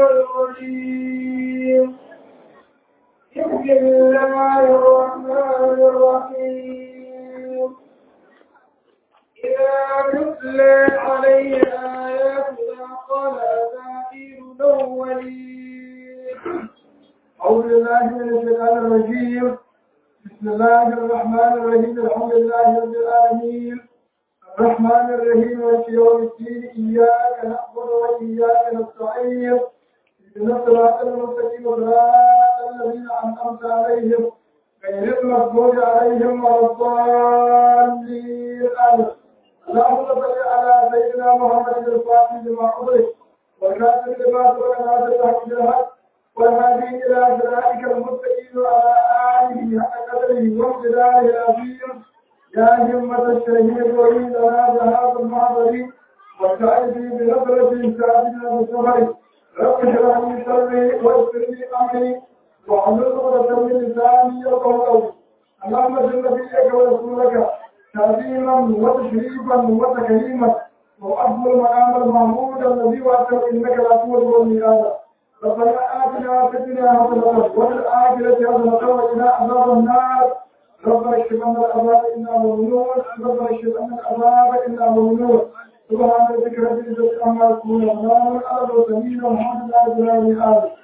الرجيم بسم الله الرحمن الرحيم إذا تتلى عليه آياتنا قال أساطير الأولين أعوذ بالله من الشيطان الرجيم بسم الله الرحمن الرحيم الحمد لله رب العالمين الرحمن الرحيم مالك يوم الدين إياك نعبد وإياك نستعين اهدنا الصراط المستقيم صراط الذين أنعمت عليهم غير المغضوب عليهم ولا الضالين آمين اللهم صل على سيدنا محمد الفاتح لما أغلق والكاتب لما سبق ناصر الحق بالحق والهادي إلى صراطك المستقيم وعلى آله حق قدره وامتداره العظيم يا همة الشهيد وعيد لنا بهذا المحضر واستعذي بنظرة سعدنا بسفر رب اشرح لي صدري ويسر لي أمري واحلل عقدة من لساني يفقهوا قولي اللهم صل نبيك ورسولك تعظيما وتشريفا وتكريما وأفضل مقام المحمود الذي وأتى إنك لا تولد الميلاد ربنا آتنا في الدنيا حسنة وفي الآخرة حسنة وقنا عذاب النار ربنا اكشف عنا العذاب إنا مؤمنون ربنا اكشف عنا العذاب إنا مؤمنون سبحان ربك رب العزة عما يصفون وسلام على المرسلين والحمد لله رب العالمين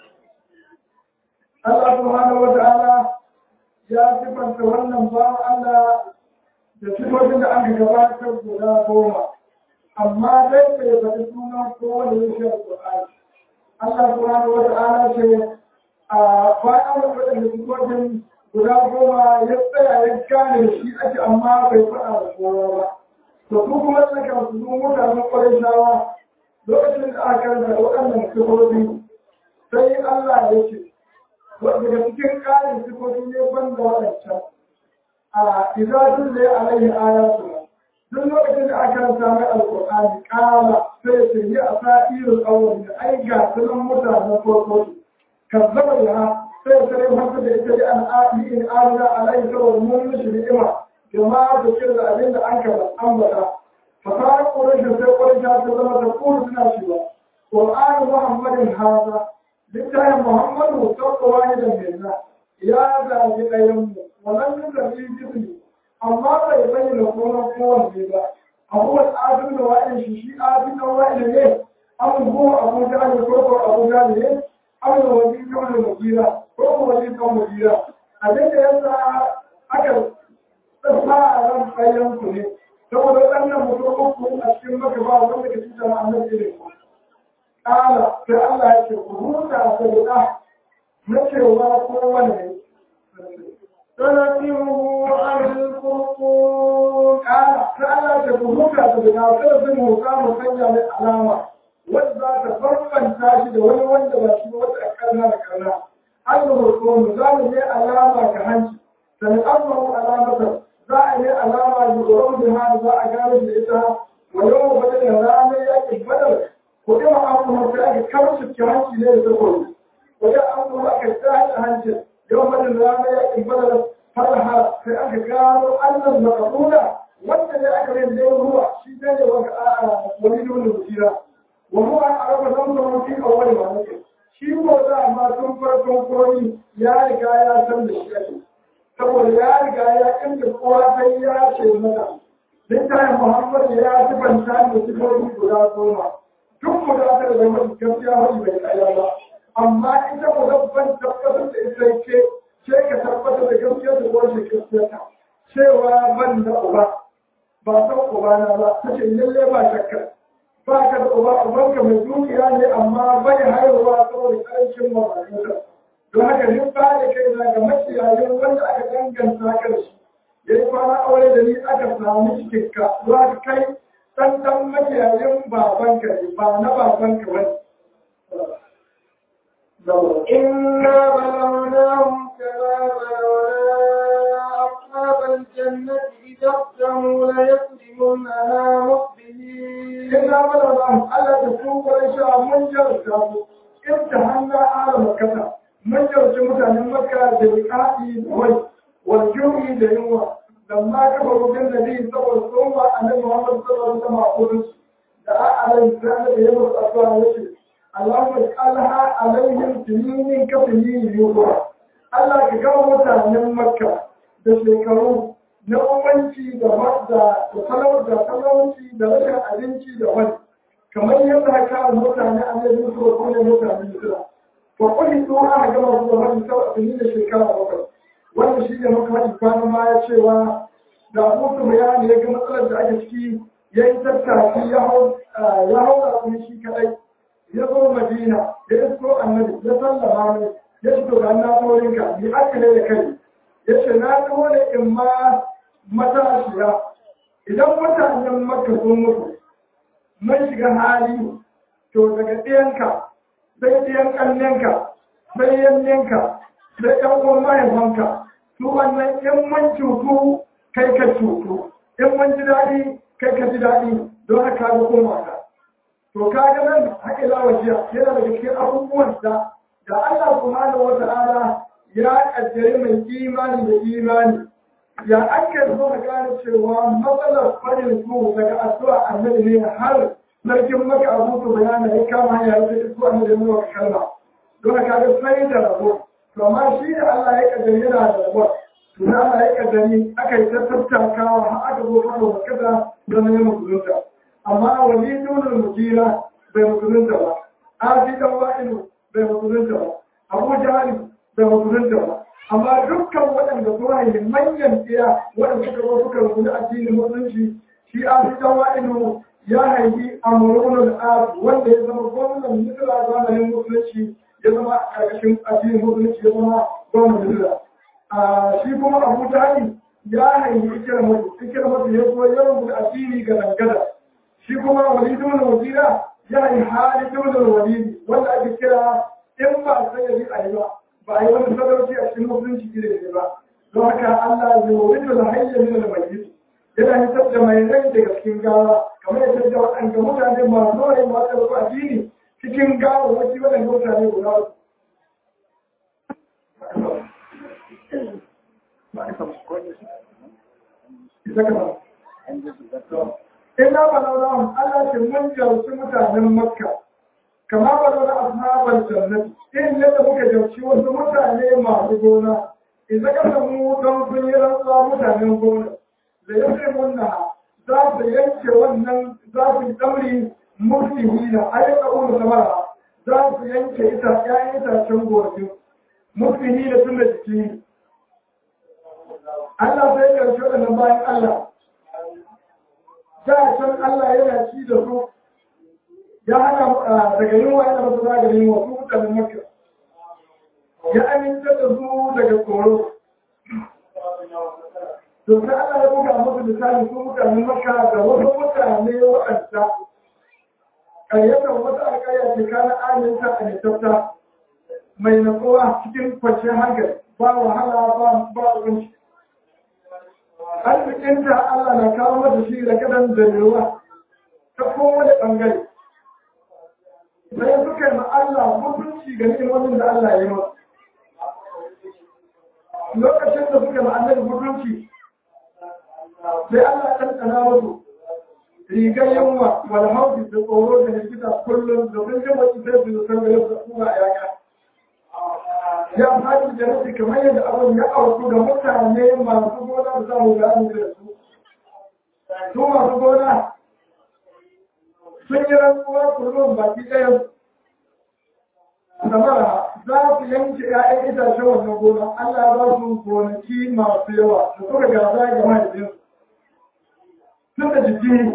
Allah subhanahu wa ta'ala ya sifanta wannan bawan Allah da sifofin da aka gabatar guda goma amma dai bai faɗi sunan kowane yake Al-Qur'ani Allah subhanahu wa ta'ala ce a bayan waɗanda sifofin guda goma ya tsaya ya gane shi ake amma bai faɗa da kowa ba to su kuma da kan su mutanen ƙwarai shawa lokacin da aka karanta waɗannan sifofi sai Allah ya ce daga cikin ƙarin sifofi ne banda waɗancan a izadun da ya alaihi ayatu duk lokacin da aka rasa mai alƙur'ani ƙala sai ya ce yi a sa'irin awon da ai ga sunan mutanen farko kazzaba ya sai ya tare masa da ita da an aɗi in amina alaihi saboda mun mishi ni'ima jama'a da kira da abin da an kaba ambata fasahar ƙurashin sai ƙurashin ta zama da ƙuru suna cewa ƙur'ani muhammadin haza littafin muhammadu sauƙawa ne da mai ya zagi ɗayanmu wannan yin zabi jisni amma bai bayyana komai kowanne ba abubuwan adin da wa'in shi shi adin da wa'in ne abubuwan abuja ne ko ko abuja ne an da wani kan da mujira ko ko wani kan mujira abin da yasa aka tsasa a ran ɗayan ku ne saboda ɗannan mutum uku a cikin maka ba wanda ke cuta ma annabi ne ƙala sai Allah ya ce ku huta da guda na cewa kowane ne سنسمه على الخرطوم قال تعالى تبوك تبنا سلسل مقام سنيا للعلامة wadda ta bambanta shi da wani wanda ba shi wata a karna da karna an yi hukumu za mu yi alama ga hanci sannan an mahu alamata za a yi alama da tsoron da hannu za a gano da ita wa yau wa bada da ranar yakin badar ko ima an kuma sai aka kamshi ki hanci ne da takobi wajen an kuma aka tashi hancin yau bada da ranar yakin badar har sai aka gano annan makasuna wanda ne aka yin da ruwa shi ne ne wanda a wani nuna basira wa mu an araba zan zama fi awwali ma nake shi ko da ma tun farkon koyi ya riga ya san da shi ake saboda ya riga ya inda kowa sai ya ce mata littafin muhammad ya sifanta da sifofi guda goma duk guda tara da mafi gaskiya wani bai tsaya ba amma ita mu zabban tabbatar da ita ce sai ka tabbatar da gaskiya da wani gaskiyarta cewa ban da uba ba san uba na ba ta ce lalle ba shakka ba ka da uba ubanka mai dukiya ne amma bai haihuwa saboda karancin mamarisa don haka ni ba da kai na ga maciyayin wanda aka danganta ka da shi ya yi kwana aure da ni aka samu cikinka za ka kai ɗan ɗan maciyayin babanka ne ba na babanka ba إنا بلوناهم كما بلونا أصحاب الجنة إذا اقسموا ليسلمنها مقبلين إنا بلوناهم ألا تكون قريشا من جرسا امتحنا على مكة من جرس متعن مكة بالقائي وال والجوعي ليوم لما كفروا بالنبي صلى الله عليه وسلم أن محمد صلى الله عليه وسلم أقول da a alai sana da ya musu asuwa ya ce Allahumma ij'alha alaihim sininin ka sinini yusuf Allah ka gama mutanen Makka da shekaru na umanci da da talau da talauci da rashin abinci da wani kamar yadda ka mutane annabi su ko ne mutane su to kulli su aka gama su da wani sau abin da shekara bakwai wanda shi ne muka faɗi kwanan baya cewa da abubuwan bayani ya ga matsalar da ake ciki ya yi tattaki ya hau da kuma shi kaɗai ya zo madina ya isko annabi ya sallama mai ya ce to ga na taurin ka ni aka ne da kai ya ce na taho ne in ma matashiya idan mutanen makka sun mutu mun shiga hali to daga ɗiyanka sai ɗiyan ƙannenka sai yanninka sai ɗan uwan mahaifanka su wannan in mun cutu kai ka cutu in mun ji daɗi kai ka ji daɗi don haka ga koma ka to ka ga nan haƙila wajiya yana daga cikin abubuwan da da Allah subhanahu wa ta'ala ya kaddare mai imani da imani ya ake so ka gane cewa matsalar farin su daga addu'a annabi ne har sarkin maka abu su bayana ya kama hanya ya ce su annabi ne wa kalma don haka ga sai da rabo to amma shi da Allah ya kaddare yana da rabo to da Allah ya kaddare aka yi tattakawa har aka zo fara makata don ya musulunta amma walidun mujira bai musulunta ba asi dan wa'ilu bai musulunta ba abu jahali bai musulunta ba amma dukkan waɗanda su hanyar manyan tsaya waɗanda suka zo suka rubuta addinin musulunci shi asi dan wa'ilu ya haifi amurunul as wanda ya zama gwamnan misira zamanin musulunci ya zama a ƙarƙashin addinin musulunci ya zama gwamnan misira shi kuma abu jahali ya haifi ikira mutu ikira mutu ya zo ya rubuta addini ga dangada shi kuma walidun wazira ya yi halidun walidi wanda ake kira in ba sai ya yi a yi ba ba a yi wani sadauki a cikin musulunci gire ne ba don haka Allah ya wuridu da hayya min al-mayyit yana hitar da mai rai daga cikin gawa kamar yadda da waɗanda mutane masu rai masu da addini cikin gawa wasi waɗanda mutane guda uku Isa ka ina balaurahun Allah ce mun jauci mutanen Makka kama balaura ashabar jannati in yadda muka jauci wasu mutane masu gona idan ka samu don sun yi rantsuwa mutanen gona da ya ce munna za su yanke wannan za su yi ɗauri murtihi da ayyuka ulu samara za su yanke ita ƴaƴan itacen gonakin murtihi da tun da jiki Allah sai ya ƙarshe waɗannan bayan Allah da can Allah yana ci da su ya hana daga yunwa yana masu zagarin wasu mutanen makka ya aminta da su daga tsoro to sai Allah ya buga musu misali su mutanen makka da wasu mutane waɗanda ƙayyatar wata alƙayya ce kana aminta a littafta mai natsuwa cikin kwanciyar hankali ba wahala ba ba abinci arzikinta Allah na kawo mata shi da kadan da yawa ta kowane ɓangare. Sai suka yi Allah mutunci ga ni'imomin da Allah ya yi masu. Lokacin da suka yi annabi mutunci, sai Allah ɗan ɗana musu rigar yunwa wal hauki da tsoro da hikita kullum da sun ji mace sai su san gare su kuma a yaka. Ya fadi da nufi kamar yadda abin ya auku ga mutane masu gona da zamu gani da su. su masu gona sun yi rantsuwa kullum baki ɗaya samara za su yanke ‘ya'yan itacen wannan gona Allah ya ba su gonaki masu yawa da suka gasa ga mahaifinsu sun da jiki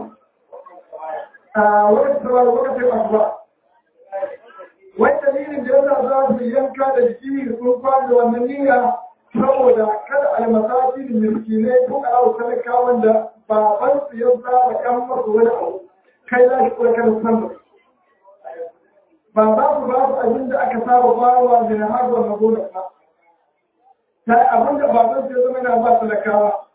a wani tsawar lokacin asuba wai dalilin da yasa za su yanka da jiki sun kwada wannan niyya saboda kada almasaki da miskinai ko kawo talakawan da baban su ya saba ƴan masu wani abu kai za shi kuwa kan san ba ba su ba su abin da aka saba bawa da na hagwa na gona ba ta abin da baban su ya zama na ba talakawa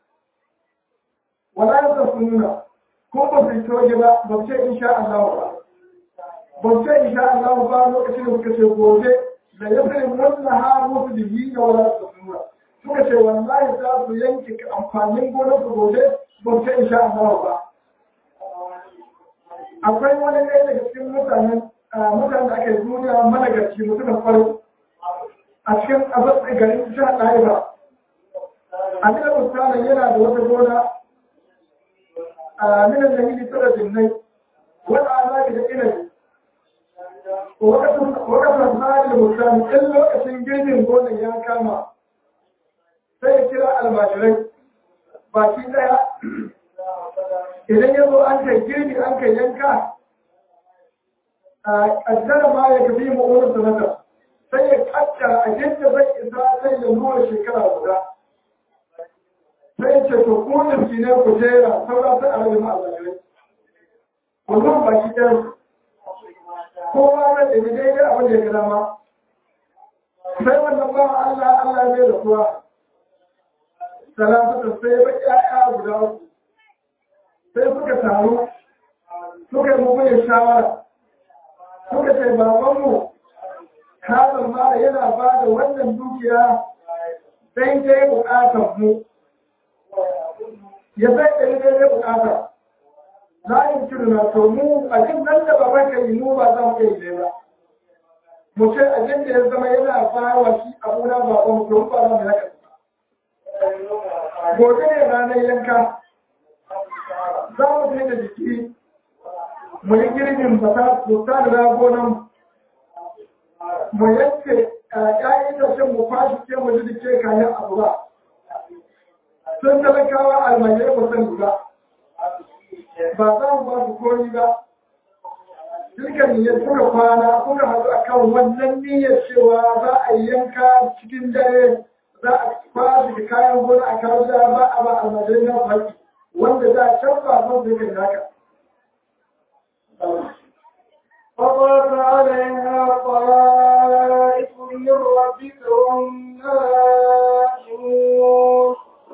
wala ya su nuna ko ba su yi toge ba ba ce insha Allah ba ba ce insha Allah ba lokacin da suka ce gobe da ya fi wannan ha musu da yi ga wala su nuna suka ce wallahi za su yanke amfanin gonar su gobe ba ce insha Allah ba akwai wani ɗaya daga cikin mutanen mutane da aka yi duniya managarci mutumin farin a cikin abin garin jihar ɗaya Amina Mustanan yana da wata gona a minan da hili tara jinnai wata alaƙi da inabi. Wakatun tsari da Mustanan in lokacin girbin gonan ya kama sai ya kira almajirai baki ɗaya. Idan ya zo an kai girbi an kai yanka a ƙaddara ma ya gabi ma'urin sanata sai ya kaddara a yadda zai isa sai ya nuna shekara guda. sai ce to ko da shi ne ku jera saura ta arabi ma almajirai ku zo baki ɗaya kowa na da ne daidai abin da ya gada ma sai wannan ba Allah Allah ne da kuwa salatu sai ba ƴaƴa guda uku sai suka taru suka yi mugun shawara suka ce babanmu kazan mara yana ba da wannan dukiya daidai buƙatar mu ya zai ɗari ɗaya ya bukata za yi cire na to mu a jin nan da baban ka yi mu ba za mu iya yi ba mu ce a jin da ya zama yana fara shi abu na baban mu to ba za mu haka gobe ne ranar yanka za mu je da jiki mu yi girbin bata ta da ragonan mu yanke ƴaƴan tashin mu kwashi ke mu ji dike kayan abu ba sun talakawa almajirai ba san lura ba za mu ba su kori ba dukkan niyyar suka kwana suka haɗu a kan wannan niyyar cewa za a yanka cikin dare za a kwashe da kayan gona a kawo da ba a ba almajirai na faɗi wanda za a can ba son zai kai haka. فطاف عليها طائف من ربك وهم نائمون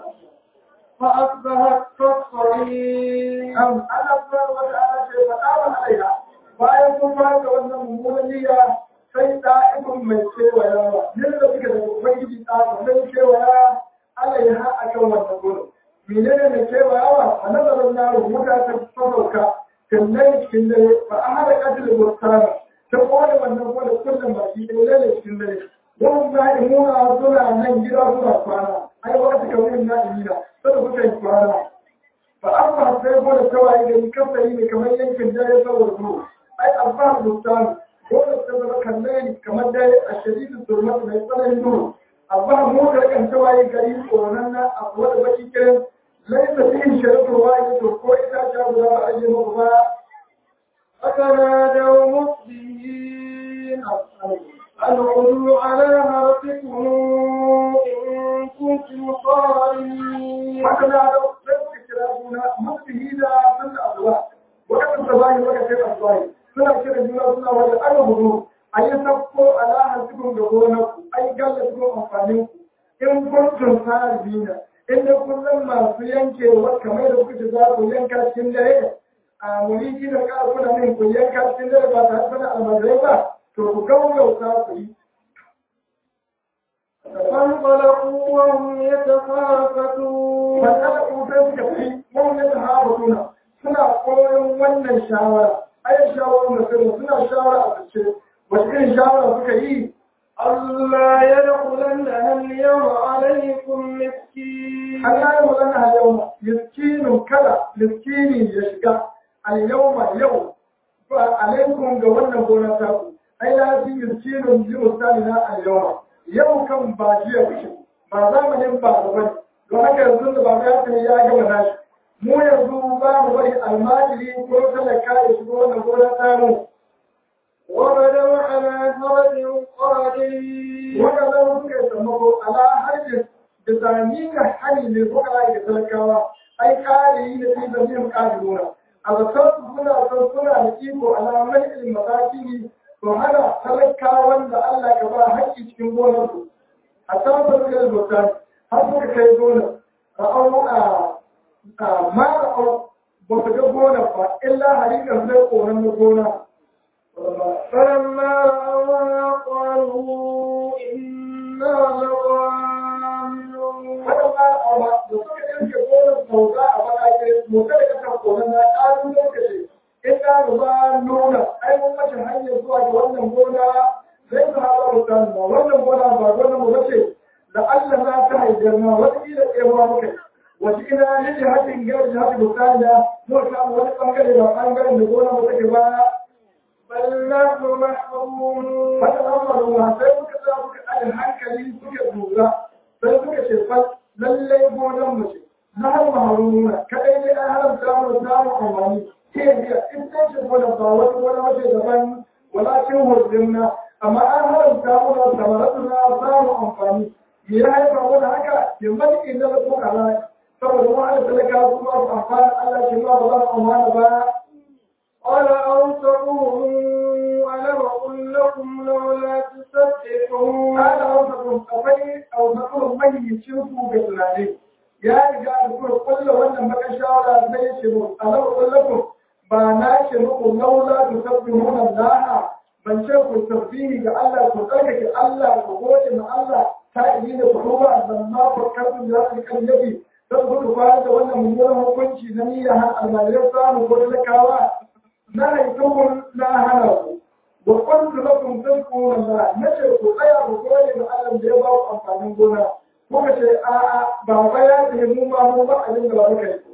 فأصبحت كالصريم أم أنا أكبر وتعالى شيء فتاوى عليها bayan sun fara wannan mummunan niyya sai ɗa'ibin mai kewaya yadda suke da ubangiji tsara mai kewaya alaiha a kan wannan gurin menene mai kewayawa a nazarin yaro wuta ta sauka kallai cikin dare ba a hada katil burtana ta kone wannan kone kullum baki ɗaya ne cikin dare yawan na'imuna suna nan gida suna kwana ai wata kamar na'imina sada kuka yi kwana ba an ba sai ko da tawaye gari kasari ne kamar yankin dare saboda duro ai alfahar bustani dole ta zama kallai kamar dare a shadidin turmatu mai tsananin duro alfahar mu da kan tawaye gari tsoron na abu da baki kiran laisa fi sharafin wa'i to ko ita ta guda ba a je muku ba فتنادوا مصبحين أن غدوا على حرثكم إن كنتم صارمين haka na da sai suka kira juna musbihi da sun azuwa wakatan sabahi wakatan azuwa suna kira juna suna wanda ana hudu a yi sabko alahar cikin da gonarku ai galla cikin amfanin ku in kuntum saribina in da kullum masu yankewa kamar da kuke za ku yanka cikin dare a mulki da ka kuna min ku yanka cikin dare ba tare da almajirai ba to ku gaugauta ku yi فانطلقوا وهم يتخافتون fasala sai suka fi wannan sahabatuna suna koyon wannan shawara ai shawara da sirri suna shawara a cikin wasu irin shawara suka yi ألا يدخلنها اليوم عليكم مسكين an yi magana a yau miskinin kala miskini ya shiga a yau ma yau ba alaikum ga wannan gona ta ku ai ya fi miskinin ji misali na a yau yau kan ba jiya kuke ba zamanin ba da bane don haka yanzu da ba ya tafi ya gama nashi mu yanzu ba mu bari almajiri ko talaka ya shigo wannan gona ta mu وغدوا على فرد قادرين waɗannan suka yi sammako ala harjin da zami ga hali ne ko ala ga talakawa ai kare yi da fi zamin ƙadiruna a zaton su suna son suna da iko alamar ilin mazaki to hana talakawan da Allah ka ba haƙƙi cikin gonar su a samun suka da bauta har suka kai gonar ra'au a ma ra'au ba su ga gonar ba illa harikan sai ƙoran na gona فلما رأوها قالوا إنا لضالون haka ma a ba da suka yanke gonar sauka a bakake motar da kasar gonar na ƙarin lokaci in ka ruba nuna ai mun mace hanyar zuwa bustani ba wannan gona ba gona mu bace da Allah na ta haidar na wata kila tsewa muka wata ina yake haɗin gari da haɗin bustani da mu samu wani ɓangare ba ɓangaren da gona mu take ba بل نحن محرومون wata lamarin sai muka za muka ɗaga hankali suka lura sai suka ce fa lallai gonan mu ce na har maharuna kadai ne an haramta mu samun amfani ke biya in sai ce gona ba wata gona wace daban walakin hurdinna amma an haramta mu da samaratuna samun amfani me ya haifa mana haka ya mani na da kuka na saboda mu hada talaka kuma su amfana Allah ke ma ba za mu amfana ba قال أوسطهم ألم أقل لكم لولا تسبحون kana wasu akwai auzakurin mahiyyacin su ga tunani ya riga da kuma kulla wannan maka shawara sai ya ce mu alau kullakum ba na ce muku laula tu sabbihuna Allah ban ce ku tasbihi ga Allah ku tsarkake Allah ku gode ma Allah ta yi da ku ba dan ma ku kasu da su kan yabi dan ku fara da wannan mummunan hukunci na niyya har almajiran samu ko talakawa na haifukun na hana ku wa kuntu lakum tazkuruna Allah nace ku tsaya ku gode ma Allah da ya ba ku amfanin gona kuka ce a a ba ba ya ce mu ma mu ba abin da ba muka yi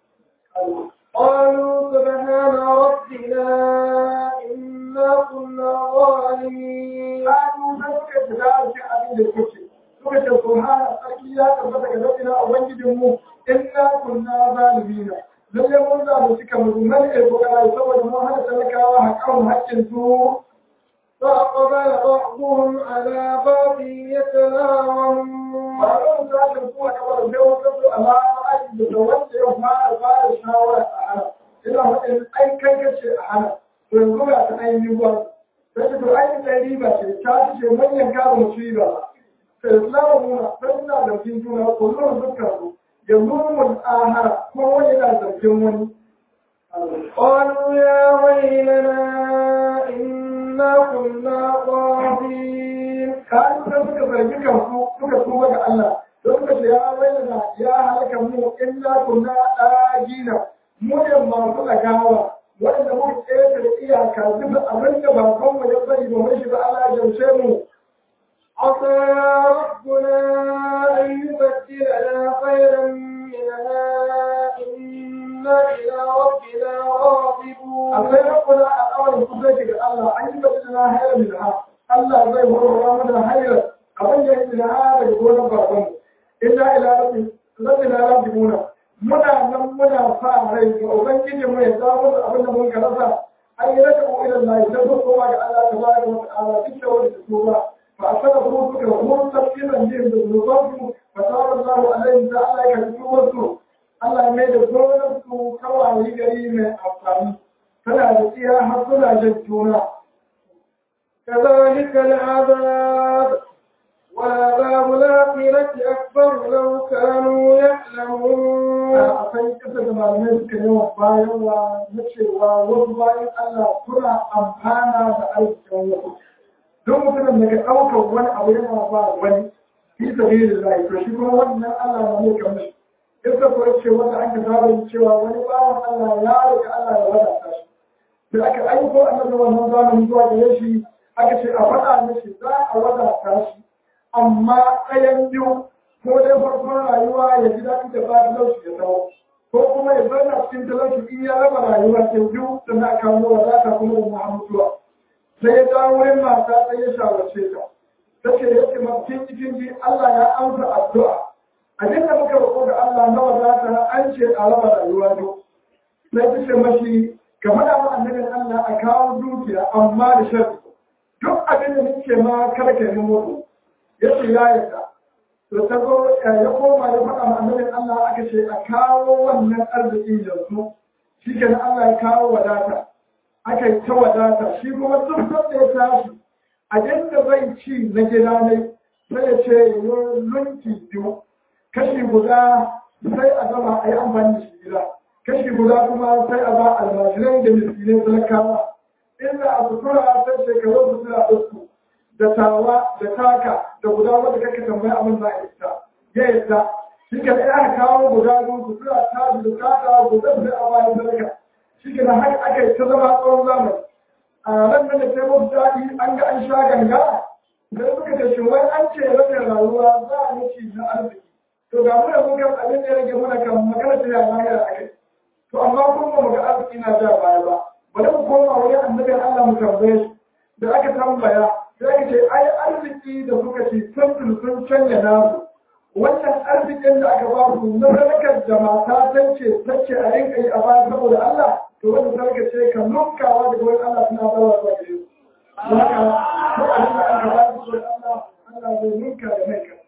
قالوا سبحان ربنا إنا كنا ظالمين Kanu na suka ce da ake abin da kuke suka ce subhana sarki ya tabbata ga rabbina ubangijin mu inna kunna zalimina lalle mun za mu cika mu man e ko kana saboda mun hana talakawa haƙƙin haƙƙin su فأقبل بعضهم على بعض يتلاومون ba zan sashen kuwa kamar da wata su alama aiki da wanda ya fara fara shawara a hana ina faɗin ai kai kace a hana to yanzu ga ta ainihin ruwa sai ta to ainihin ɗan riba ce ta ce manyan gaba su riba ba sai islamu nuna sai suna zargin juna kullum dukkan su yanzu mun ahara ko wani yana zargin wani قالوا يا ويلنا إنا كنا طاغين kayan sai suka zargi kansu suka tuba ga Allah don suka ce ya bayyana ya halaka mu illa kunna dagina mu ne masu dagawa wanda muka tsaye da iyaka duk abin da baban mu ya bari ba mun shiga Allah ya jamshe mu عسى ربنا أن يبدلنا خيرا منها إنا إلى ربنا راغبون akwai rabbuna al'amarin ku zai ga Allah an yi badana hayar min ha Allah zai horora mana hayar abin da yake da ha daga gonar baban mu inna ila rabbi rabbina rabbuna muna nan muna sa rai ga ubangiji mu ya dawo da abin da mun karasa an yi raka ila Allah da ko kuma ga Allah tabaraka wa ta'ala duk da wani tuba fa asaba ku suka mun tafsiran din da zubanku fa tawalla Allah alaihi ta'ala ya tuba su Allah ya mai da gonar su kawai gari mai amfani tana da tsiya har suna jin juna كذلك العذاب وعذاب الآخرة أكبر لو كانوا يعلمون akwai kasa da malamai suka yawa bayarwa na cewa wasu bayan Allah suna amfana da aikin wasu don mutumin da ka ɗaukar wani abu yana ba wani fi sabi da zai to shi kuma wannan Allah na ne kamar shi duk da kuwa ce wanda an ka saba cewa wani bawan Allah ya roƙi Allah ya wadata shi da aka aiko annabi wannan zamanin zuwa gare shi aka ce a faɗa mishi za a wadata shi amma ɗayan biyu ko dai farkon rayuwa ya ji daɗi da bayan talauci ya dawo ko kuma ya zauna cikin talauci in ya raba rayuwa ta biyu da na kawo wadata kuma da muhammatuwa sai ya dawo wurin mata sai ya shawarce ta ta ce ya ce masu cikin ji Allah ya amsa addu'a abin da muka roƙo da Allah na wadata an ce a raba rayuwa biyu sai ta ce mashi ka faɗa wa annabin Allah a kawo dukiya amma da sharri duk abin da nake ma kada ka yi mutu ya ce ya yarda to ta zo ya koma ya faɗa ma annabin Allah aka ce a kawo wannan arziki yanzu shi ke Allah ya kawo wadata aka yi ta wadata shi kuma duk da ya tashi a yadda zai ci na gida ne sai ya ce yo lunki biyu kashi guda sai a gama a yi amfani da shi gida kashi guda kuma sai a ba almajirai da miskinai talakawa inda a sutura sai shekaru sutura uku da tawa da taka da guda wanda kake tambaya abin za a ita ya yadda shi ke da aka kawo guda biyu sutura ta da taka guda sai a bayan sadaka shi ke da haka aka yi ta zama tsawon zamani a ran nan da sai mutu daɗi an ga an sha ganga sai suka ce shi wai an ce rage rayuwa za a miki na arziki to ga mu da mun ga abin da ya rage mana kan magana ta ya lahira a kai to amma kun ba mu ga arziki na da baya ba bari mu koma wani annabi Allah mu tambaye shi da aka tambaya sai aka ce ai arziki da suka ce sun sun canja nasu wannan arzikin da aka ba su na sadakar da mata ta ce ta ce a rinka yi a baya saboda Allah to wanda sadaka ce kan lunkawa daga wani Allah suna bawa zuwa gare su. Haka ko abin da aka ba su saboda Allah Allah zai lunka da mai kan.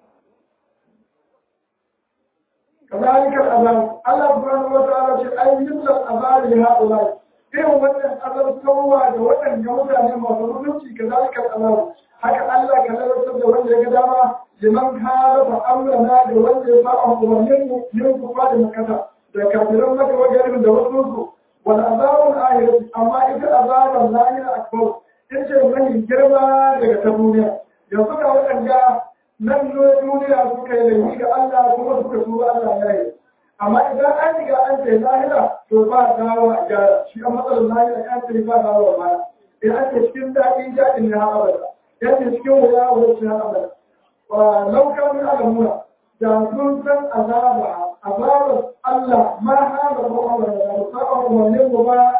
كذلك الأذان الله سبحانه وتعالى ce ai yilla azali haula irin wannan azab tawwa da wannan ga mutane masu mutunci kazalika azab haka Allah ka lalatar da wanda ya ga dama liman halafa amrana da wanda ya sa umarnin mu yin kufa da makata da kafiran maka wajen da wasu su wal azabul ahirati amma ita azabul lahira akbar ita mai girma daga ta duniya yanzu ga waɗanda nan duniya suka yi laifi ga Allah kuma suka tuba Allah ya yi amma idan an riga an ce lahira to ba dawo a gyara shi a matsalar lahira ya ce ba dawo a baya idan an ce cikin daɗi daɗin ne har abada ya ce cikin wuya wuya ce har abada lauka min alamuna da sun san azaba azabar Allah ma hada ko Allah da ba saba umarnin mu ba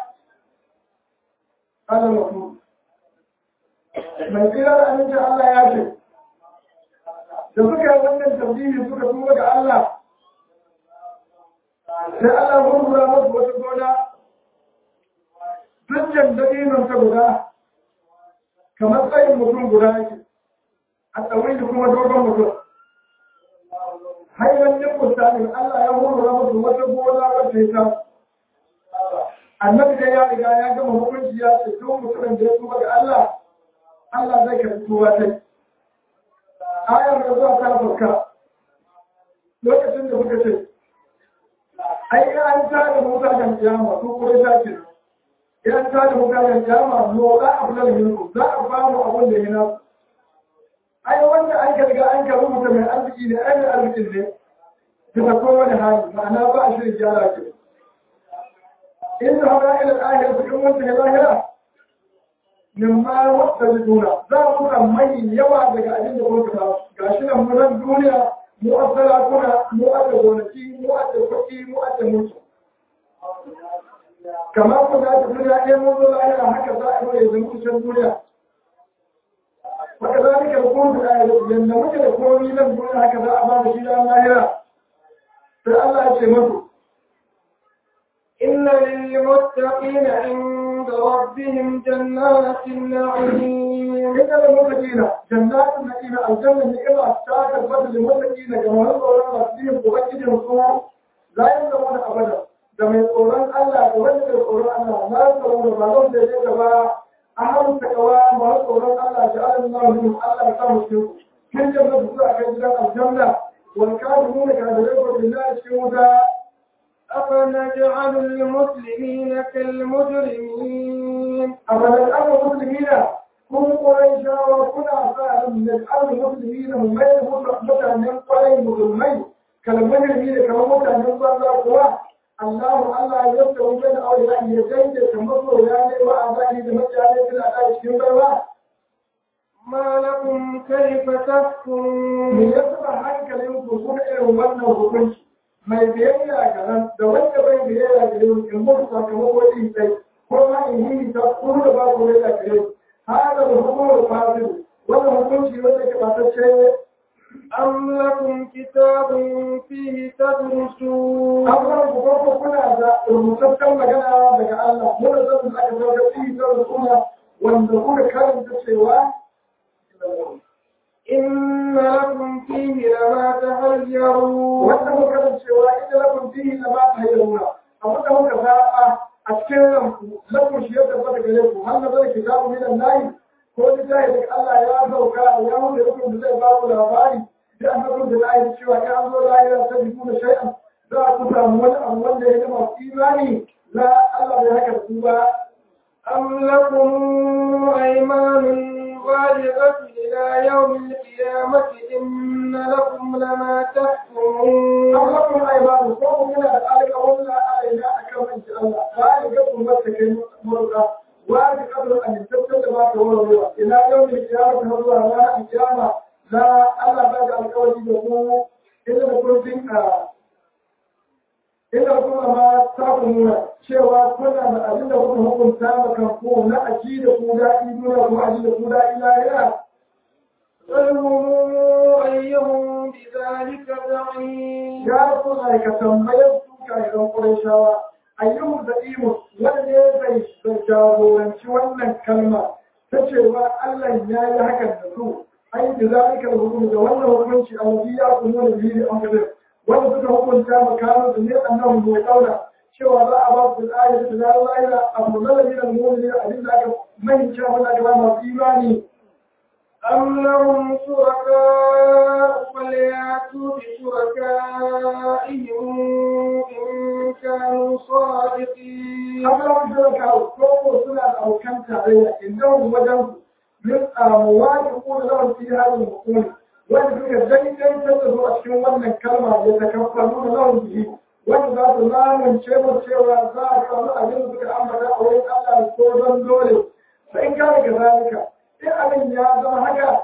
Allah mutum mai tsira da aminci Allah ya ce da suka yi wannan tambihi suka tuba ga Allah sai Allah murmura masu wata gona dukkan dalilin ta guda kamar tsayin mutum guda yake a tsawai da kuma dogon mutum haiwan nufin sanin Allah ya murmura masu wata gona wata ya ta annabi da ya riga ya gama hukunci ya ce duk mutumin da ya tuba ga Allah Allah zai karɓi tuba ta ayar da zuwa ta fuska lokacin da muka ce ai ya an ta da mutanen kiyama su kuma ta ce ya an ta da mutanen kiyama no za a kula da yanku za a ba mu abin da yana ai wanda an ka riga an ka rubuta mai arziki ne ai mai arzikin ne bisa kowane hali ma'ana ba a shirin gyara ke in da hawa ila al'ahira su kan wanta ga lahira mimma wata juna za a kuka mai yawa daga abin da kuka ba ga shi nan munan duniya mu a sarakuna mu a da gonaki mu a da kuɗi mu a da mutu kamar ku za ta duniya ɗaya mun zo lahira haka za a yi zan kusan duniya haka za ka kuma da yadda muke da komi nan duniya haka za a ba da shi da lahira sai Allah ya ce musu إن للمتقين عند ربهم جنات النعيم إن المتقين جنات النعيم الجنة نعمة أشتاك الفضل للمتقين كما نظر ربهم وبكدهم صور لا يملكون أبدا da mai tsoron Allah da wanda mai tsoron Allah na tsoron da ba zan da zai ba a hannun takawa masu tsoron Allah da Allah na mutum Allah ya samu cikin kin janna su a kai gidan aljanna wal kafirun ka da rako billahi cikin wuta أفنجعل المسلمين كالمجرمين أفنجعل المسلمين kun ƙwarai shawa kuna sa ran da al'adun musulmi na mai mutanen ƙwarai musulmai kalmar ne da kamar mutanen banza kuwa Allahu Allah ya ta wuce da aure ya ya dai da kamar ya ne wa azali da mutane suna da cikin baiwa ما لكم كيف me تحكمون ya saba hankalin ku kuna irin wannan hukunci mai biyayya ga nan da wanda bai biyayya ga yau in mutu sakamako din sai ko ma in yi ta kuma da ba ku biyayya ga yau haka da hukumar fasiru wannan hukunci wanda ke batacce أم لكم كتاب فيه تدرسون abubuwan ku ko kuna da rubutaccen magana daga Allah mu da zan aka sauka fi da kuma wanda kuka karanta cewa إن لكم فيه لما تهيرون wanda muka karanta cewa ita lakum fihi la ma tayyuna abu da muka zaɓa a cikin ranku lakum shi ya tabbata gare ku har na bada kitabu min Allah ko littafi daga Allah ya sauka ya wuce lakum da zai ba ku labari da annabin da ayi cewa ya an zo lahira ta bi kuna shay'an za ku samu wani abu wanda ya zama imani la Allah bai haka da su ba أم لكم أيمان بالغة إلى يوم القيامة إن لكم لما تحكمون an lakum aymanu ko kun yana da alƙawarin alaina akan manci Allah ba ni ga kun mata kai murda wa ni kadar an tabbata da ba ta warwarewa ila yau mai kiyama ta zuwa ranar kiyama na Allah ba da alƙawari da ku inda da kun dinka inda kuma ma ta nuna cewa kuna da abin da kuka hukunta ma kanku na aji da ku daɗi duniya kuma aji da ku daɗi lahira سلهم أيهم بذلك زعيم ya rasu na ka tambayar su kayan ƙurashawa ayyuhu da imu wanda ne zai jagoranci wannan kalma ta cewa Allah ya yi hakan da su ai da zalika hukum da wannan hukunci allazi ya kuma da bihi an kadir wanda suka hukunta makamu da ne annahu mai kauna cewa za a ba su ayatu da zalika abu malamin al-mu'minin abin da aka mai cewa wanda aka ba masu imani أم لهم شركاء فليأتوا بشركائهم إن كانوا صادقين أمرهم شركاء كوكو سنة أو كم تعالى إنهم وجدوا من موافقون لهم في هذا المقول وذلك زي كان تدرسوا أشياء من الكلمة يتكفلون لهم به وإذا الله من شيء وشيء وذاك الله أجل بك أمر أولئك الله الصوبان دولي فإن كان كذلك إن أمن يا زمان هكا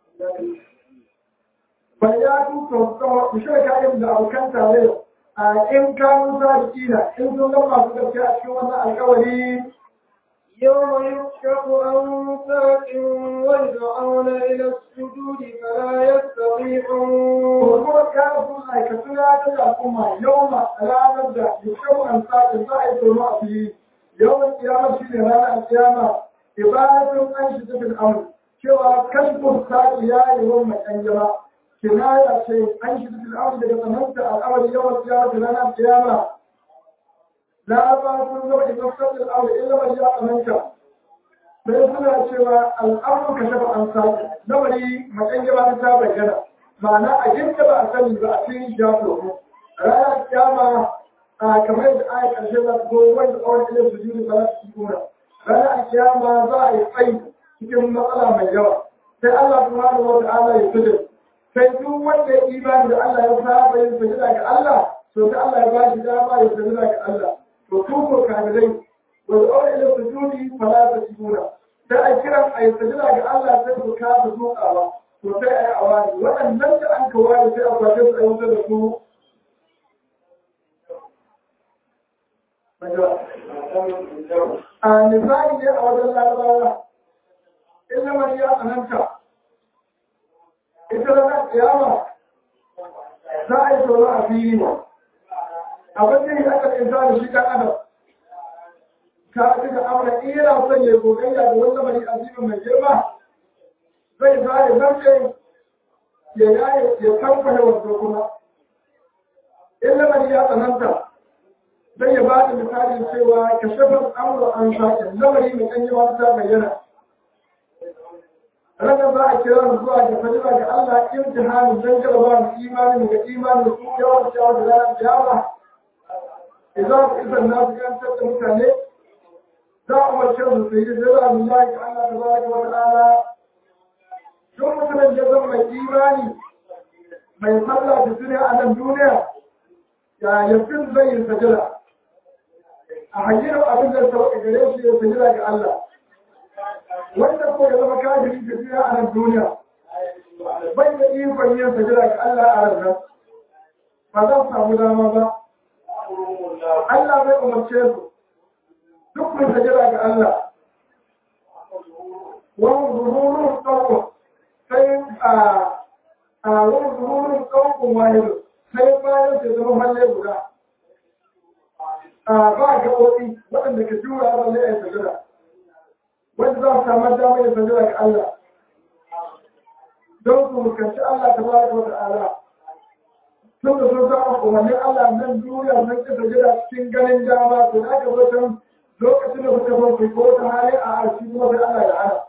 فلياتوا بشركائهم لأو كم تعالى in kanu sadiqina in sun ga masu gaskiya a cikin wannan alƙawari يوم يكشف عن ساق ويدعون إلى السجود فلا يستطيعون kuma kana sun aikatu ya ta al'umma yauma ranar da yushewu an sake za a yi tono a fili yawan kiyama shi ne ranar alkiyama ibadatun an shi tafin amur cewa kashfin sake ya yi wa mai jama kinaya ce an shi tafin amur daga tsananta al'amari yawan kiyama ta ranar alkiyama la ba sun zama da tafsir al'amur illa ba ya tsananta sai suna cewa al'amur ka shafa an sake lamari mai jama ta bayyana ma'ana a yadda ba a sani ba a cikin shafo ranar kyama a kamar da aya ƙarshe za su zo wanda tsawon ilin su jiri ba za su kuna ranar kyama za a yi tsayi cikin matsala mai yawa sai Allah subhanahu wa ta'ala ya fi sai duk wanda ya imani da Allah ya saba yin sajida ga Allah to sai Allah ya ba shi dama ya sajida ga Allah to su ko kamilai wa tsawon ilin su jiri ba za su kuna sai a kiran a yi sajida ga Allah sai su kasa dukawa to sai a yi a wani waɗannan da an ka wani sai a kwace su aiwatar da su a nisa'i ne a wajen larabawa in lamar ya tsananta ita ranar kiyama za a yi tsoro a fili abin da ya aka insa da shi kan adam ka ci da amina ira son ya gogayya da wani lamari azimin mai girma zai zare zarce ya yaye ya kamfana wasu kuma in lamari ya tsananta zai ya ba da misalin cewa ka shafar amur an sakin lamari mai ɗanyi wata ta bayyana ranar za a kira mu zuwa ga fadila ga Allah imtihanin don jaraba da imanin ga imanin su yawan da shawar da ranar kiyama idan ku isa na su yantar da mutane za a umarce su su yi jira mu ya ga Allah ta baraka wa ta'ala duk mutumin ya zama mai imani mai sallah da duniya a nan duniya ya yafin zai yi sajira a hanyar abin da sauƙa gare shi ya sajira ga Allah wanda ko ya zama kafiri da duniya a nan duniya bai da ikon yin sajira ga Allah a ranar ba za su samu dama ba Allah zai umarce su duk mai sajira ga Allah wani zuhurun ɗaukun sai a wani zuhurun ɗaukun wahidu sai bayan sai zama halle guda ba gaɓoɓi waɗanda ka jura ba ne a yi sajira wanda za su samar damar yin sajira ga Allah don su muskanci Allah ta baraka wa ta'ala tun da sun samu umarnin Allah nan duniya nan ta sajira cikin ganin dama to da aka zo lokacin da suka zo su ko ta hali a arshi kuma sai Allah ya hana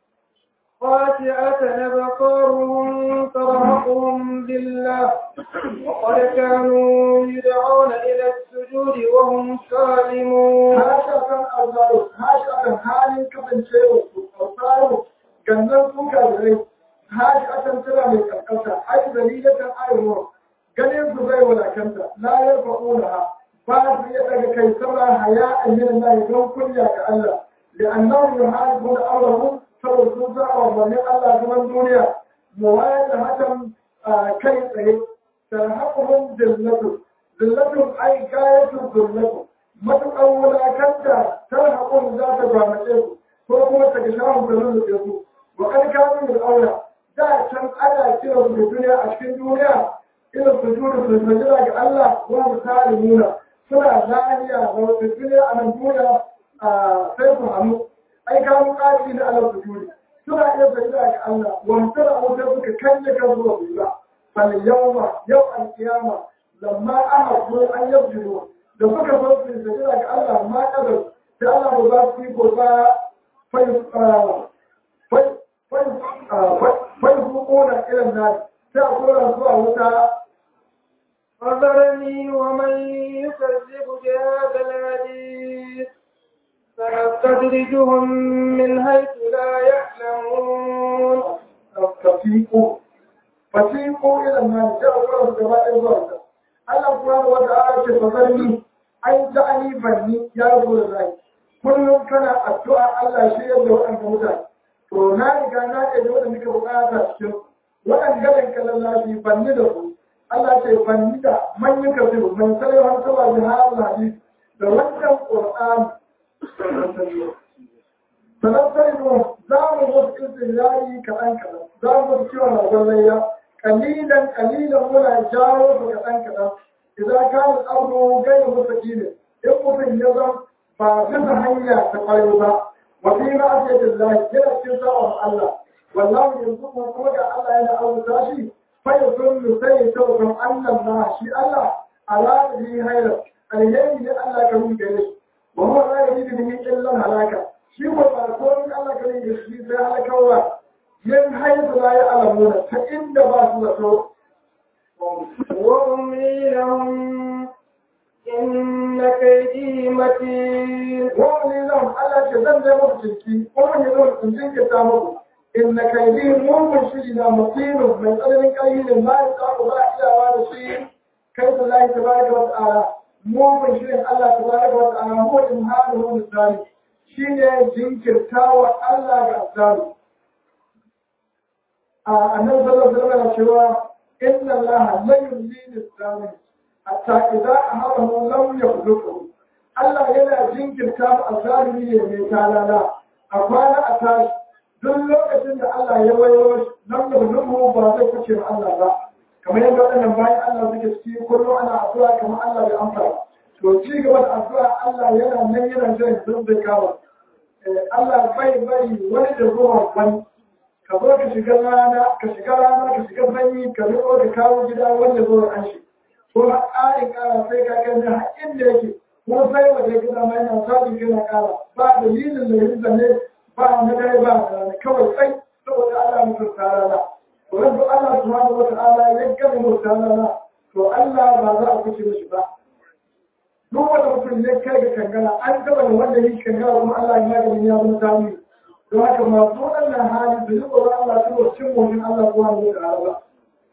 خاشعة أبصارهم ترهقهم ذلة وقد كانوا يدعون إلى السجود وهم سالمون hashatan arzaru hashatan halin kasancewa su arzaru gannan sun gajirai hashatan tana mai kankanta ai dalilatan ayyuwa ganin su zai wadakanta la yarfa'una ba su iya daga kai sama haya a yin Allah don kunya ga Allah لأنهم يحاربون أمره saboda sun saba umarnin Allah zaman duniya muwaya da hakan kai tsaye tarhaquhum zillatu zillatun ai gayatu zillatu matuƙar wulakanta tarhaqun za ta gwamace su ko kuma ta ga shawun da lulluɓe su wa kan kamun da aura da can ana kira su da duniya a cikin duniya irin su jura su sajira ga Allah wa misali nuna suna zaniya da wata duniya a nan duniya sai su hannu ai kamun ƙari da Allah su juri suna iya sajira ga Allah wanda da wutar suka kanye kan zuwa su ba fal yawma yau alkiyama lamma aka zo an yabjiru da suka zo su sajira ga Allah ma kadar da Allah ba za su yi ko ba فيفوقون إلى الناس تأكل الأسواء وتا فذرني ومن يكذب بهذا الحديث سنستدرجهم من حيث لا يعلمون فسيقوا فسيقوا إلى الناس تأكل الأسواء وتا Allah subhanahu wa ta'ala ce fazarni ai da'ani banni ya rabu da zai kullum kana addu'a Allah shi yadda waɗanda mutane to na riga na ɗaya da waɗanda muka bukata cikin waɗanda gaban kalan lafi banni da su Allah ce banni da manyan kafiru man sai har saba bi hadal hadis da wannan qur'an sanan sai mu za mu wasu istijari kaɗan kaɗan za mu wasu kiwon ragon layya kalilan kalilan muna jawo su kaɗan kaɗan idan kana al'amru gairu mustaqim in mutum ya zama ba bisa hanya ta kwayo ba wa fi ma'asiyatin lahi yana cikin sabon Allah wallahu yanzu kuma ga Allah yana abuta shi fa yakun sai ta kan Allah na shi Allah ala bi hayra alheri ne Allah ka rubuta ne wa huwa la yuridu bihi illa halaka shi ko ba komai Allah ka rubuta shi sai halakawa yin haizu la ya alamuna ta inda ba su zato وأملي لهم إن كيدي متين wani nan Allah ce zan zai muku cinki kuma ne zo in jinkirta muku in na kai bi mugun shiri na musiru mai tsananin ƙarfi ne ma ya tsaro ba iyawa da shi kai da lahi ta baraka wa ta'ala mugun shirin Allah ta baraka wa ta'ala mu in hadu wa misali shi ne jinkirta wa Allah ga azabi a annabi sallallahu alaihi wasallam cewa inna Allah la yumli lis-sami hatta idza ahadahu lam yakhluqhu Allah yana jinkirta mu a zalimi ne mai talala a kwana a tashi duk lokacin da Allah ya wayo nan da nuhu ba zai kuce ma Allah ba kamar yadda waɗannan bayan Allah suke ciki kullum ana addu'a kamar Allah bai amsa to ci gaba da addu'a Allah yana nan yana jiran sun zai kawo Allah bai bari wani da zuwa wani ka zo ka shiga rana ka shiga rana ka shiga sanyi ka zo ka kawo gida wanda zo an shi ko ƙarin ƙara sai ka kai da haƙƙin da yake ko sai waje gida mai na sabin kana ƙara ba dalilin da yin zanne ba na dare ba na kawai sai saboda Allah mutu tarana to yanzu Allah subhanahu wa ta'ala ya gama mutu tarana to Allah ba za a kuce mishi ba duk wanda mutum ya kai ga kangana an gaba da wanda yake kangana kuma Allah ya gani ya zama tami don haka masu waɗannan hali da yi tsoron Allah su ba cin mutum Allah subhanahu wa ta'ala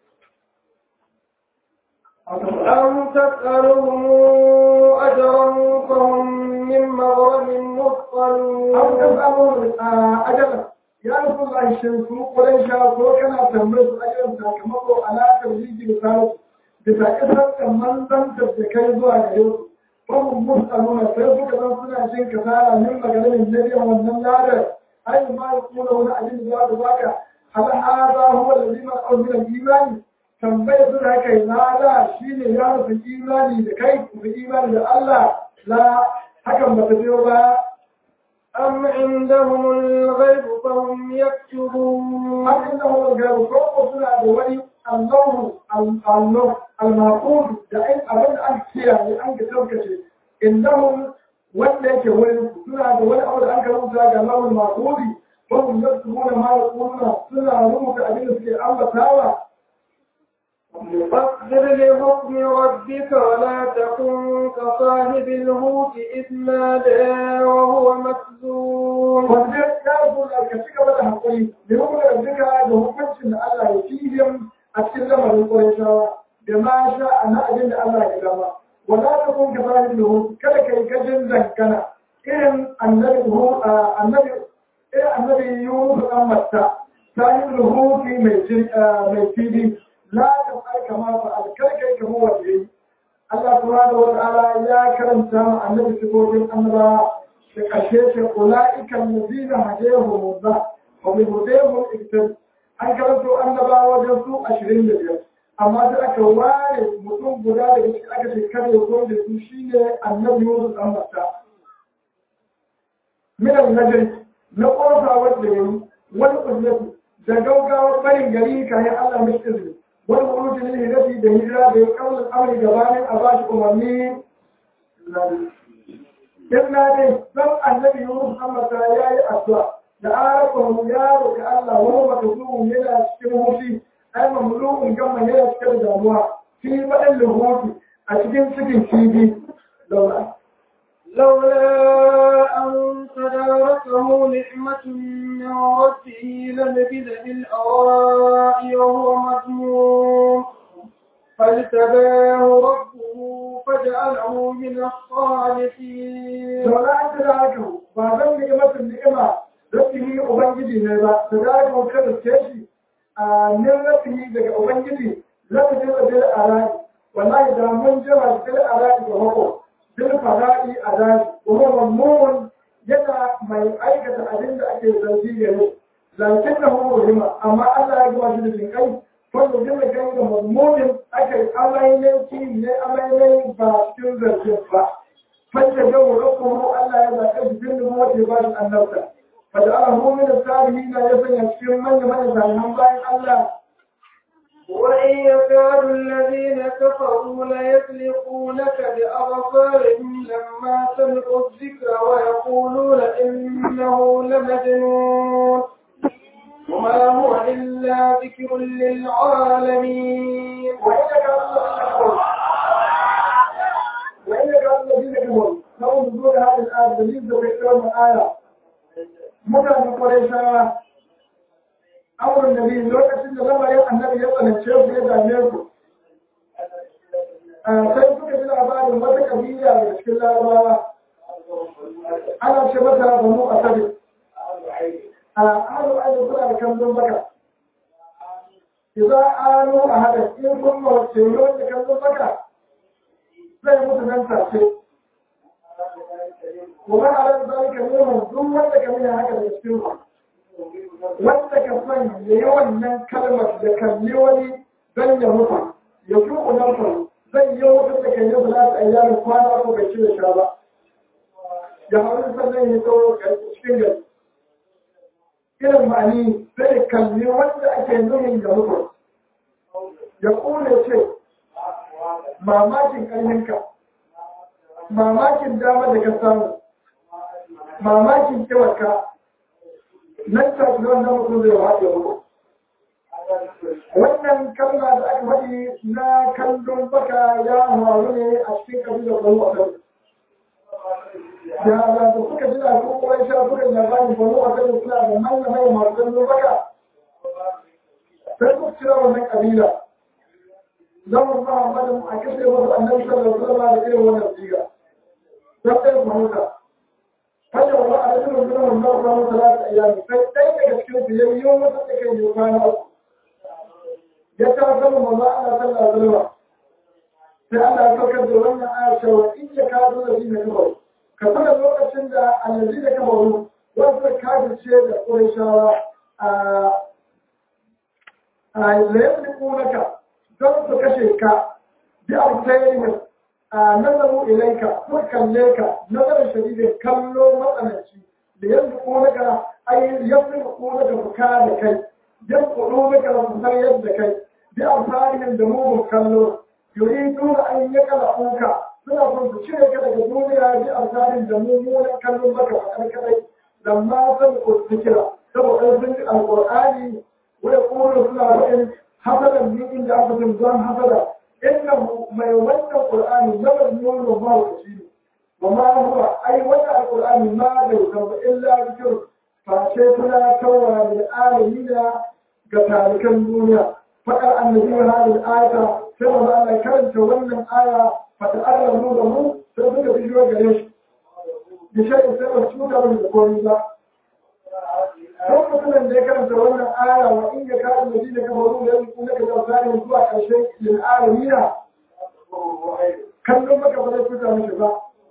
أم تسألهم أجرا فهم من مغرم أو مثقلون تسألون أجلا يا رسول الله الشمس قريش وكنا تنبذ أجلا ساكمكو على تبليج رسالة بتأكثر كمن لم تبتكي زوا يوسف وهم مسألون سيفك من سنة شين كثارة من مغرم النبي ومن نار أي ما يقولون أجل زوا دواك هل هذا هو الذي ما من الإيمان tambayar su da haka lada shi ne ya rufe imani da kai ku imani da Allah la hakan ba ta biyo ba أم عندهم الغيب فهم يكتبون har inda wani gabu ko ko suna da wani allahu allahu almaqud da ai abin da an kiyaye an ga tabbace innahum wanda yake wani suna da wani abu da an karanta ga allahu almaqudi ko mun yaktubuna ma yaquluna suna rubuta abin da suke ambatawa فاصبر لحكم ربك ولا تكن كصاحب الهوت إذ نادى وهو مكذوب wanda ya zo da ka cika da hakuri da kuma da duka da hukuncin da Allah ya fihim a cikin lamarin Qurayshawa da ma sha ana abin da Allah ya gama wala ta kun ka bani da hukunci kada kai kajin zankana irin annabi annabi irin annabi Yunus dan Matta sahibul huti mai mai fili la ta aika ma fa alkalkai kamar wanda yayi Allah subhanahu wa ta'ala ya karanta mu annabi sifofin annaba da ƙarshe ce ula'ikan lazina hadehum Allah wa bi hudayhum iktab an karanto annabawa wajen su ashirin da biyar amma da aka ware mutum guda da shi aka ce kada ya zo da su shine annabi Yusuf dan Matta min al-najr na kofa wanda yayi wani kullatu da gaugawar barin gari kayan Allah mai izini wani wurutu ne hijirati da hijira da ya kawo al'amari gabanin a ba shi umarni Inna dai zan annabi Yusuf amma ta yayi addu'a da arafin ya roƙi Allah wani makazuhun yana cikin hushi ai mamlu'un gamma yana cikin damuwa fi faɗin lahoki a cikin cikin kifi laula. لولا أن تداركه نعمة من ربه لنبذ بالأراء وهو مذموم فاجتباه ربه فجعله من الصالحين لولا أن تداركه بعد نعمة النعمة ربه أبنجي نبا تداركه كذا كيشي نعمته daga Ubangiji zai jira bil ara'i wallahi da mun jira bil ara'i da hukun bil fada'i a daji kuma mamnuun yana mai aikata abin da ake zargi gare lakin da hu rima amma Allah ya gaba shi da jinkai wanda jin kai da mamnunin aka yi amainen ki ne amainen ba cikin zargin ba fanta ga rabbuhu Allah ya zaɓe shi bin da wata ba shi annabta fada ala hu min salihin ya sanya cikin manya manya salihan bayan Allah وإن يكاد الذين كفروا ليسلقونك بأبصارهم لما سمعوا الذكر ويقولون إنه لمجنون وما هو إلا ذكر للعالمين وإن كان الذين كفروا لو نزول هذه الآية دليل ذكر الآية متى قريشا أمر النبي لوكاشن da lamarin annabi ya tsanance su ya dame ku sai suka ji labarin wata kabila da cikin larabawa ana ce mata banu asabi a halu ainihin suna da kambun baka idan anu a hada in kun mawace yawan da kambun baka zai mutu nan tace kuma a ran zalika neman duk wanda kamar haka da cikin ku wanda ka son ya yi wannan kalmar da kalli wani don ya mutu ya fi unansa zai yi wata da kan yi zula ta ayyamin kwana ko bai ci da sha ba ya hau sannan ya tsawo cikin gari irin ma'ani zai kalli wanda ake nuhin ya mutu ya kone ce mamakin ƙarninka mamakin dama da ka samu mamakin kewarka nan ta shi wannan mutum zai wace muku wannan kalma da aka faɗi na kallon baka ya faru ne a cikin kabilar banu a kan da da suka ji da ko kuma sha suka labarin banu a kan suna da manyan mai masu kallon baka sai su kira wannan kabila zaman muhammadin a kashe wasu annabi sallallahu alaihi wasallam da irin wannan siga sai sai ku huta hanyar wani a cikin rundunar wannan kwanan talata a yami sai ɗaya daga cikin su yayi yawan wata da kan yi kwana uku ya ta zama mamma ana sallah zalma sai Allah ya saukar da wannan aya cewa in ya ka zo da shi na kabaru ka tuna lokacin da annabi da kabaru wasu kafirce da ƙurashawa a a laifin kunaka don su kashe ka bi abu ta yi nazaru ilaika ko kalle ka nazarin shadidin kallo matsananci da yanzu ko naka ai yanzu ko naka fuka da kai yan kudu naka da fusar yadda kai bi amfani da mugun kallo yuri tura an yi kala kuka suna son su cire ka daga duniya bi amfani da mummunan kallon maka a karkadai lamma san ko fikira saboda sun ji alqur'ani wa yaqulu suna wa'in hasadan min inda aka tunzan hasada إنه ما يولى القرآن مجنون وما هو وما هو أي ولا القرآن ما يوجد إلا ذكر فشيخنا كوى للعالمين كذلك الدنيا فقال النبي هذه الآية كما أن كانت تولى الآية فتأرى نوره فذكر في جوة جريش ya shaɗin sai ba cuta ba da komai ba don mutumin da ya karanta wannan aya wa in ya kaɗa da jina kafa ruwa ya zuku na ka zausani zuwa ƙarshen lil alamina kallon maka ba zai cuta mashi ba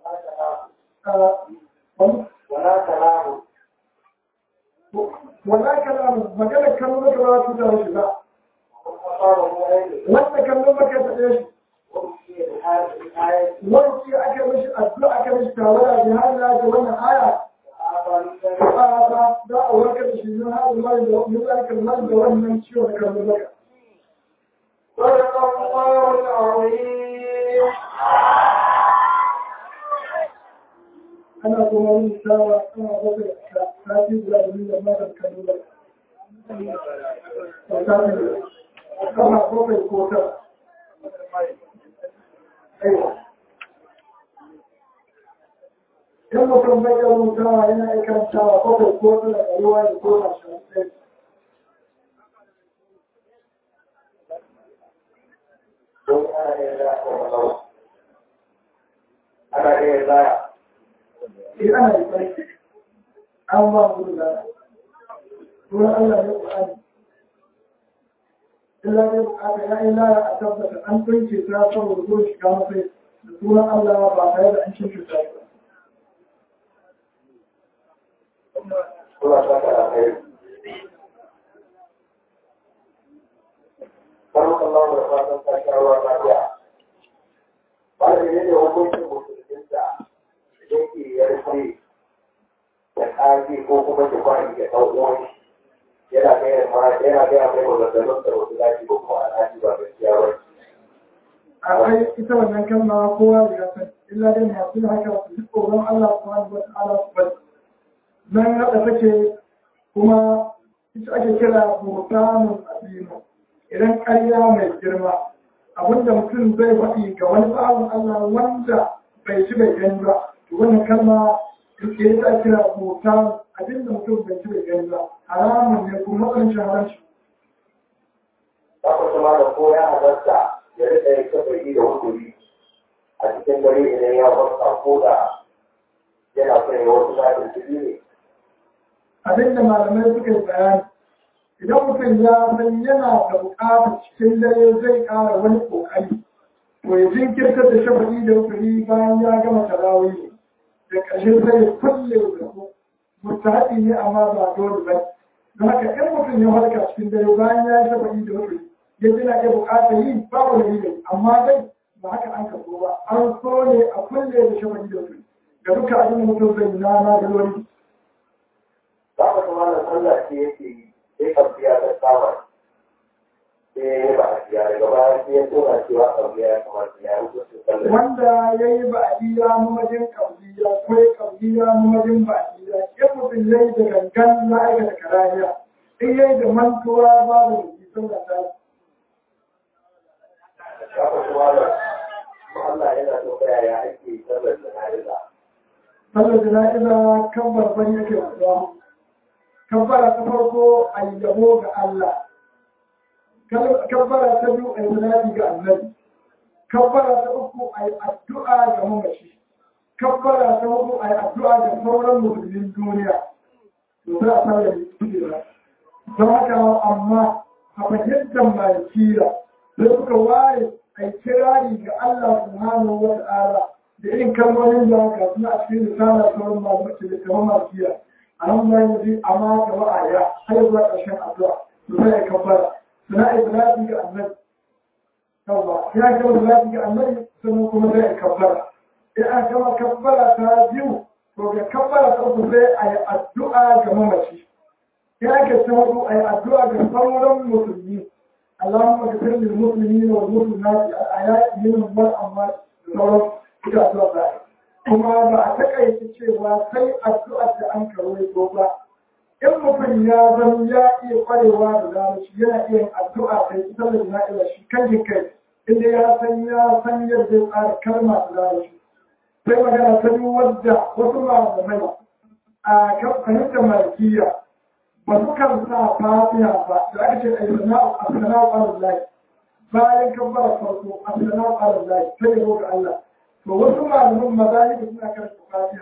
ولا كلام wala kalamu magana kallon maka ba za cuta mashi ba وقال غيره wanda kallon maka ta ɗaya shi وفي هذه الآية wani aka mishi addu'a aka mishi tawara bi har da ta wannan aya أعطى ba za a warkar da shi min har mai da min zalika mal da wannan ciwo da kallon maka صدق الله العظيم ana kuma yin sawa ana bakwai a sati guda da nuna matan kallon maka kama bakwai ko tara in mutum bai da rubutawa yana aikantawa bakwai ko tara da ruwa da goma sha ɗaya ana iya zaya shi ana yi barki an ba mu da ruwan Allah ne Qur'ani illa dai bukata ya yi lara a tabbata an tunke ta saboda zuwa shiga masai da sunan Allah ba tare da an cin cuta ba Allah ta ka kai Barka Allah da fatan ta shawarwa lafiya. Ba da ne da hukuncin musulmin da yake yarfe da kaji ko kuma da kwani da ɗan uwan shi yana gaya ma yana gaya mai maganganun da wasu daji ko kuma alhaji ba gaskiya ba. akwai ita wannan kalma kowa da ya san illa dai masu yin haka su ji tsoron Allah subhanahu wa ta'ala su bari nan haka take kuma ita ake kira buhtanun azima idan ƙarya mai girma abinda mutum zai faɗi ga wani bawan Allah wanda bai ji bai gani ba to wannan kalma ita ita kira buhtan abinda mutum bai ji bai gani ba haramun ne kuma matsalancin haramci Za ku zama da ko ya halarta ya rika yin kafari da hukuri a cikin dare idan ya farka ko da yana son ya wasu zafin jiri ne. abinda malamai suka yi bayani idan mutum ya san yana da bukatar cikin dare zai kara wani kokari to ya jinkirta da shafaɗi da wukuri bayan ya gama tarawih da ƙarshe sai ya kulle da su mustahaɗi ne amma ba dole ba don haka in mutum ya farka cikin dare bayan ya yi shafaɗi da wukuri ya ji na iya bukatar yi babu da yi amma dai ba haka an kaso ba an so ne a kulle da shafaɗi da wukuri ga duka abin da mutum zai yi na na da wani Za ku zama da sallah ce yake yi sai kamfiya ta saba. Sai ba a biya daga baya sai ya tona cewa kamfiya ya kamata ya yi hukuncin sallah. wanda ya yi ba'adiyya mamajin ƙabliya ko ya ƙabliya mamajin ba'adiyya in mutum ya yi da gangan na aikata karariya in ya yi da mantuwa ba da mutum sun da ta Za ku zama da Allah yana tambaya ya ake sallar jana'iza. sallar jana'iza kan barban yake wasuwa kabbara ta farko a yi yabo ga Allah kabbara ta biyu a yi sanadi ga annabi kabbara ta uku a yi addu'a ga mamaci kabbara ta hudu a yi addu'a ga sauran musulmin duniya to za a fara yi kira don haka amma a fahimtar malikiya da suka ware a yi kirari ga Allah subhanahu wa ta'ala da irin kalmomin da aka suna a cikin risala sauran malamai da kamar malikiya a nan bayan yanzu amma da wa'aya har zuwa ƙarshen addu'a to sai a kabbara suna a yi salati ga annabi yawwa ya gama salati ga annabi sannan kuma sai a kabbara in aka gama kabbara ta biyu to ga kabbara ta uku sai a yi addu'a ga mamaci in aka ta hudu a yi addu'a ga sauran musulmi اللهم اغفر للمسلمين والمسلمات الآيات منهم والأموات sauran ita addu'a ba kuma ba a takaice cewa sai addu'ar da an karwaito ba in mutum ya zan ya iya kwarewa da larabci yana iya yin addu'a da ita da na'ila shi kan jin kai inda ya san ya san yadda ya tsara kalma da larabci sai magana ta biyu wadda wasu malamai a kan fahimtar malikiya ba su kan sa fatiha ba da aka ce ayyana'u as-sana'u ala bayan kabbara farko as-sana'u ala sai ya roƙa Allah to wasu malaman mazahiri suna karanta fatiha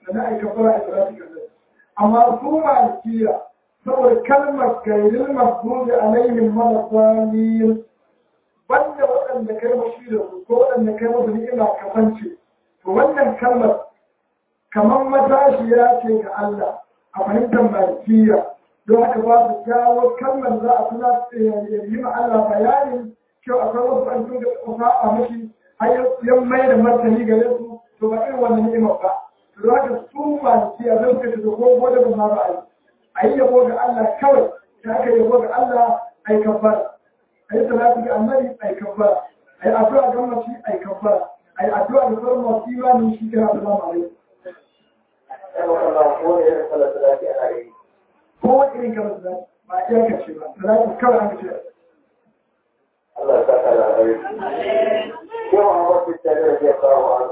sannan a yi kafara a salati ga annabi amma su malikiya saboda kalmar gairil mahdubi alaihim malasalin banda waɗanda kai mashi da su ko waɗanda kai masu ni'ima kasance to wannan kalmar kamar matashiya ce ga Allah a fahimtar malikiya don haka ba su jawo kalmar za a tuna yi ma Allah bayanin cewa akwai wasu an tun da kusa a mashi har yan mai da martani gare su to ba irin wannan ni'imar ba to don haka su malikiya zan suka shiga ko gode ba ma ba a yi a yi yabo ga Allah kawai idan aka yabo ga Allah a yi kafara a yi salati ga annabi a yi kafara a yi addu'a ga mace a yi kafara a yi addu'a ga sauran masu imani shi kira da zama alaikum Yan wannan ko ne irin sallar salati ana yi. ko wani irin kamar da ba a iya kace ba da za kawai an kace Allah ya saka da alheri. Yawan hawa fitar da zai kawo hannu.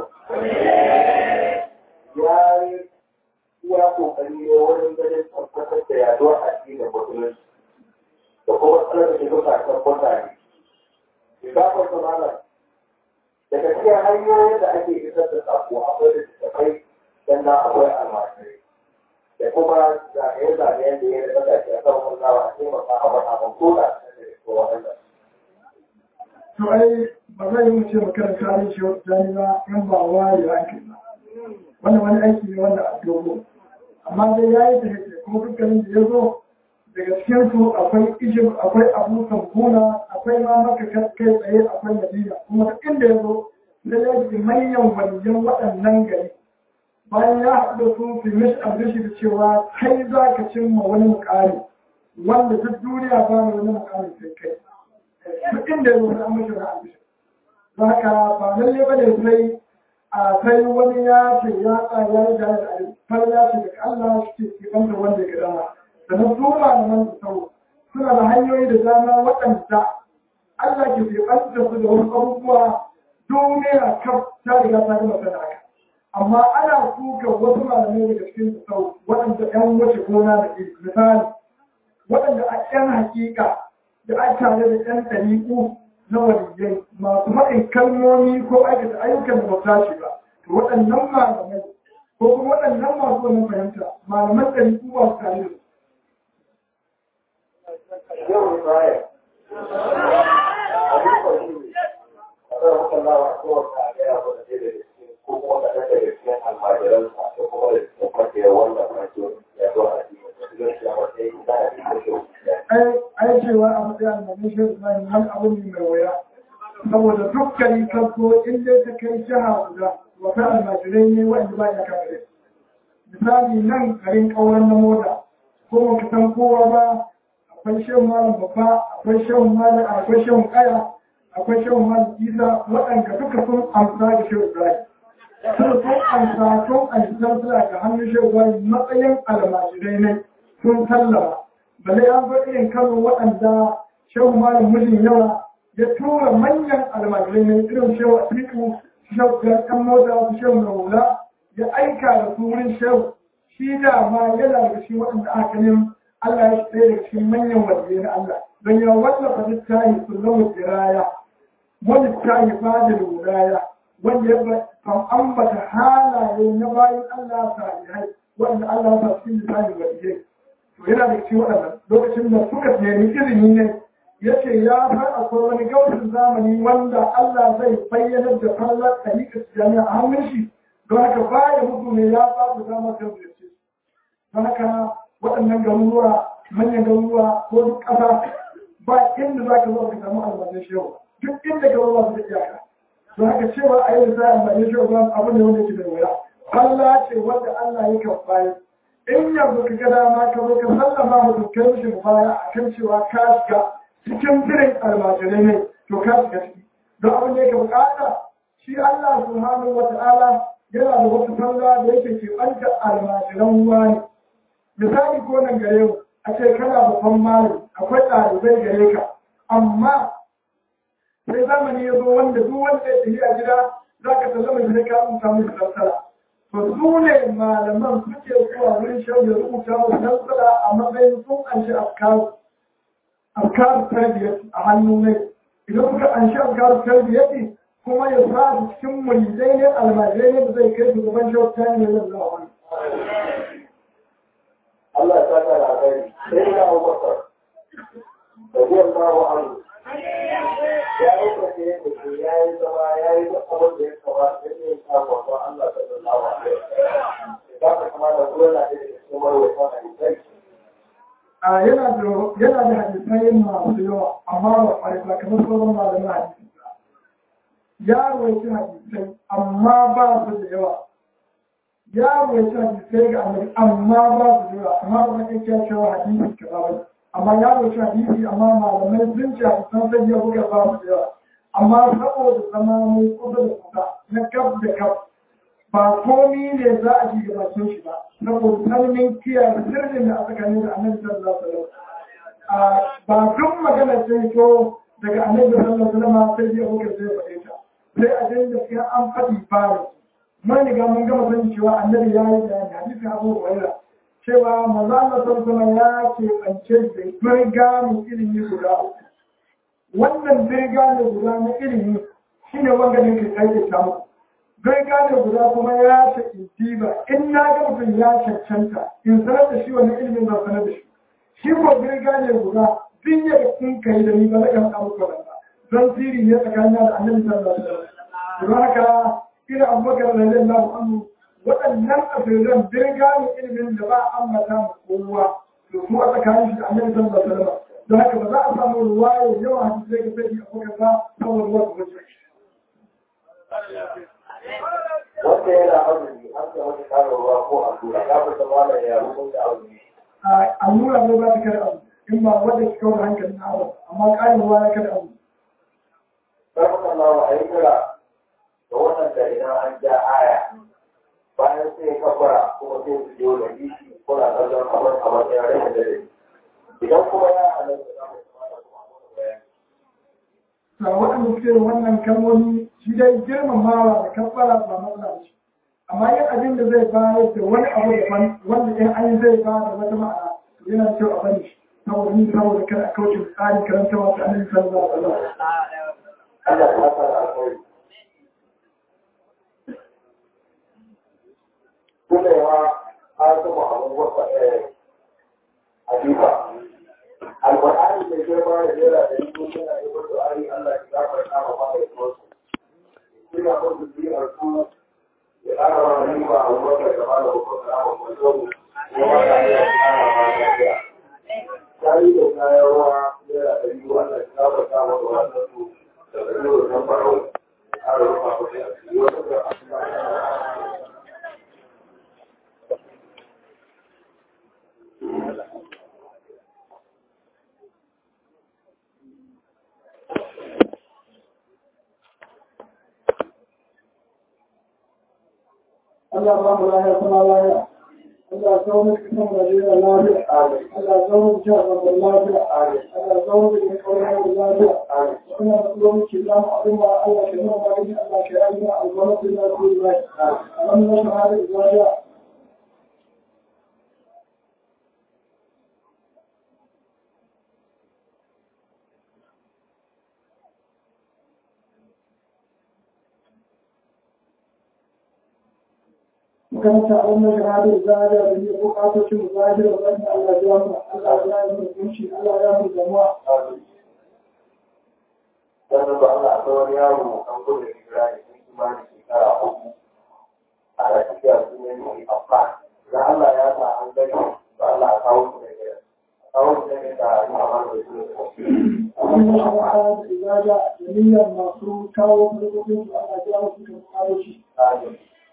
Ya yi iya kokari ne wurin ganin tabbatar da yaduwar addinin musulunci da kuma tsanar da shiga kasan mutane. Shigafar samanar daga cikin hanyoyin da ake isar da sako akwai da tafai sannan akwai almajirai da kuma zagaye-zagayen da ya rika shi a kan wallawa a taimaka a matakan koda da ko waɗanda. to ai ba zai yi mu ce makaranta ne shi wata jami'a in ba ware ake ba wannan wani aiki ne wanda a dogo amma dai ya yi ta hake kuma dukkanin da ya zo daga cikin su akwai Egypt akwai Abu Sankuna akwai ma maka kai tsaye akwai Madina kuma duk inda ya zo sai ya ji manyan waliyan waɗannan gari bayan ya haɗu da su fi mishi abinci da cewa kai za ka cimma wani mukami wanda duk duniya ba wani mukami sai kai duk inda ya zo sai an mashi wani abinci za ka ba lalle ba ne sai a sai wani ya ce ya tsaya ya yi da alfar ya ce daga Allah shi ke kanta wanda ya gada sannan su malaman da sau suna da hanyoyi da dama waɗanda Allah ke ke kanta su da wasu abubuwa duniya kaf ta riga ta gama sana haka amma ana suka wasu malamai daga cikin su sau waɗanda ƴan wace gona da ke misali waɗanda a ƴan hakika da a tare da ƴan ɗariƙu na waliyai masu haɗin kalmomi ko aikata ayyukan da ba tashi ba to waɗannan malamai ko kuma waɗannan masu wannan fahimta malaman ɗari ku ba su tare da su. Yau Israel, abin kwanci ne, a kan hukun lawa ko wata a gaya wata ce da cikin ko kuma ka ɗaga da cikin almajiransa ko kuma da cikin kwakiyar wannan majo ya zo a cikin wasu gaskiya wata yi ta da cikin shi. Ai ai cewa a matsayin annabi shi Ibrahim har abu ne mai wuya. Saboda dukkan kanko in dai ta kai jiha guda wata almajirai ne wa'anda ba ya kafare. Misali nan garin ƙauren na mota ko ba ka san kowa ba akwai shan malam babba akwai shan malam akwai shan kaya akwai shan malam isa waɗanda duka sun amsa da shi Ibrahim. Sun sun amsa sun amsa suna ga hannun shi Ibrahim matsayin almajirai ne sun sallama. Bale an zo irin kano waɗanda shehu malam mijin yawa ya tura manyan almajirai ne irin shehu a fiku shehu ɗan mota su shehu na hula ya aika da su wurin shehu shi da ma yana daga cikin waɗanda aka neman Allah ya tsaye daga cikin manyan waliyai na Allah don ya wallafa littafi kullum diraya wani littafi fadil wulaya wanda ya kan ambata halaye na bayan Allah salihai wanda Allah ya sa cikin littafin waliyai to yana da cikin waɗannan lokacin da suka nemi izini ne ya ce ya far akwai wani gaurin zamani wanda Allah zai bayyanar da fallar ɗariƙar jami'a a hannun shi don haka baya mutu ne ya ba da damar kan ziyarce don haka waɗannan garuruwa manyan garuruwa ko duk ƙasa ba inda za ka zo ka samu almanin shehu duk inda garuruwa su da iyaka don haka cewa a yi da za a almanin shehu ba abu ne wanda yake da wuya Allah ce wanda Allah ya kan bayan in yanzu ka ga dama ka zo ka sallama mutum kai mishi baya a kan cewa ka shiga cikin jirin almajirai ne to ka shiga ciki don abin da yake bukata shi Allah subhanahu wa ta'ala yana da wata sallah da yake ke ɓanta almajiran ruwa ne misali ko nan gare mu a ce kana babban malami akwai ɗalibai gare ka amma sai zamani ya zo wanda duk wanda ya tafi a gida za ka sallama shi ka rubuta musu sassara to su ne malaman suke zuwa wurin shan ya rubuta musu sassara a matsayin sun anshi afkaru afkaru tarbiyyar a hannu ne idan suka anshi afkaru tarbiyyar kuma ya sa su cikin mulidai ne almajirai ne da zai kai su gaban shauta ne zan zama wani Allah ya saka da kai sai da Abubakar radiyallahu anhu ya yi kace da ke ya yi zama ya yi duk abin da ya kamata ya yi samu wa Allah sallallahu alaihi wasallam da ka kamata zuwa na da cikin marwata hadisai a yana da yana da hadisai masu yawa amma ba a ba kamar sauran malaman hadisi ba ya rawaita hadisai amma ba su da yawa ya rawaita hadisai ga annabi amma ba su da yawa amma ba kai ya cewa hadisi ka ba amma ya rawaita hadisi amma malamai sun ce hadisan sai ya buga ba su da yawa amma saboda zama mai kusa da kusa na kaf da kaf ba komi ne za a ji gabatin shi ba saboda kalmin kiyaye sirrin da aka gani da annabi sallallahu alaihi wasallam ba duk magana sai to daga annabi sallallahu alaihi wasallam sai ya hukunta sai faɗe ta sai a jin da sai an faɗi fara mun riga mun gama sanin cewa annabi ya yi bayani hadisin Abu Hurairah cewa manzo Allah sallallahu alaihi wasallam ya ke kance da birga mu ilimi guda uku wannan birga ne guda na ilimi shine wanda ne ke kai ta muku bai gane guda kuma ya ce in ba in na ga mutum ya cancanta in sanar da shi wani ilimin ba sanar da shi shi ko bai gane guda duk ya ga kun kai da ni ba na kan abu ba don siri ne tsakanin da annabi sallallahu alaihi wasallam don haka ina abubakar radiyallahu anhu waɗannan asirin bai gane ilimin da ba an mata ma kowa to su a tsakanin shi da annabi sallallahu alaihi wasallam don haka ba za a samu ruwaya yawan hadisai ga sai abubakar ba saboda wasu wajen wanda yana azumi an ga wani karin ruwa ko allura ya fi zama da ya hukunta azumi allura ne ba ta kada abu in ba wanda ke kawo hankalin abu amma ƙarin ruwa ya kada abu Sarfakan Allah a yi kira da waɗanda idan an ja aya bayan sai kafara kuma sai su biyo da bishi kuna kallon kamar kamar ya rage dare. Idan kuma ya halatta za mu kuma da kuma wani bayani. ga waɗanda suke yin wannan kalmomi shi dai girmamawa da kabbara ba matsala ce amma yin abin da zai bayar da wani abu daban wanda in an yi zai ba da wata ma'ana to yana da kyau a bari shi saboda ni saboda kada a kauce tsarin karanta wasu annabi sallallahu alaihi wasallam Allah ta haka da alkhairi. Kuma yawa an zama abin wasa hadifa. Alƙur'ani mai girma da jera da yi kuma yana yi wasu ari Allah ya gafarta ma mahaifinsu. Ina musu biyar su ya ƙara wa riba a wata da mana hukumar amma kwanzo ya wata ne ya ƙara ma lafiya. Tari da kayan ruwa yana da yi Allah ya gafarta ma wannan su da ɗaruwar nan barau. Ƙara rufa kuɗi a cikin wata da Allah ba mu lahiya kuma lahiya Allah ya kawo maka kan Najeriya lafiya Allah ya kawo maka jihar Bambar lafiya Allah ya kawo maka kan kawai da lafiya wannan da kuma muke da mu abin ba Allah ke nuna magani Allah ke rayuwa albarkatu da ku da Allah ya shahada ibada makaranta a wannan shahada ibada da ne bukatocin muzahir da wanda Allah ya mu Allah ya mu kunci Allah ya mu jama'a sannan ba Allah akwai wani yaro an gudu hijira ne sun kimanin shekara uku ana tafiya su ne mai amfani da Allah ya sa an gani ba Allah a kawo su daga a kawo su daga da kamar da su wannan shahada ibada da niyyar masu kawo mulkokin su Allah ya mu kan kawoci Amin.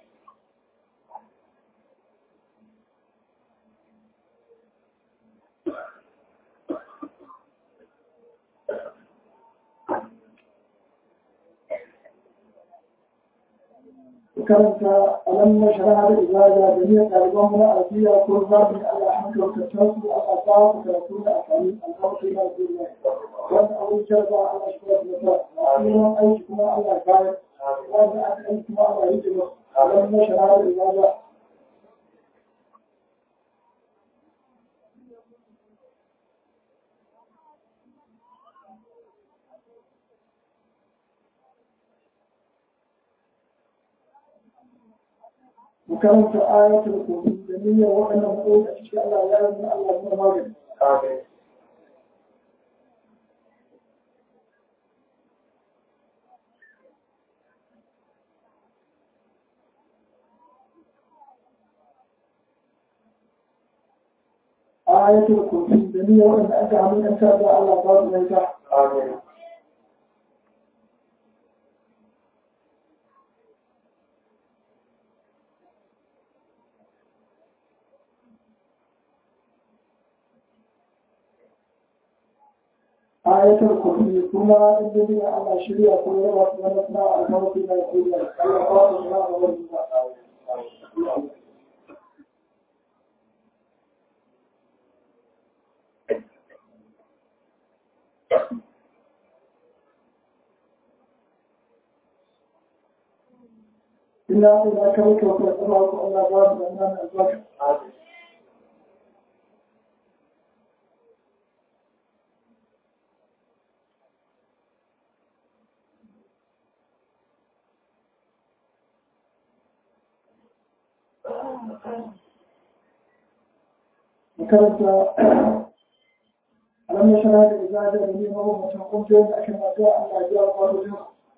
karanta alam na shahada ibada da niyyar ɗaliban mu na arabiya ko zaɓin Allah haka wakiltar su Allah ba ku karatu da amfani alhamdu na duniya wanda abin jarba Allah shi kuma kuma masu neman aiki kuma Allah bayar wanda aka aiki kuma Allah yi jima alam na shahada ibada mu karanta ayatul kursi da niyyar waɗannan matsayi a cikin Allah ya yi Allah kuma magani Amin. ayatul kursi da niyyar waɗanda aka hannun ɗan sa da Allah ba su mai ta Amin. ayatul kursi kuma inda niyyar Allah shirya ko ya ba su wani suna a kan wasu mai kuriya Allah ba su suna a wani ba ina ina kawai kawai kuma ku Allah ba su da nan albarka Amin. makaranta alam ya shara da izaja da neman mutum kungiyoyin da ake masu Allah ya biya kwarorin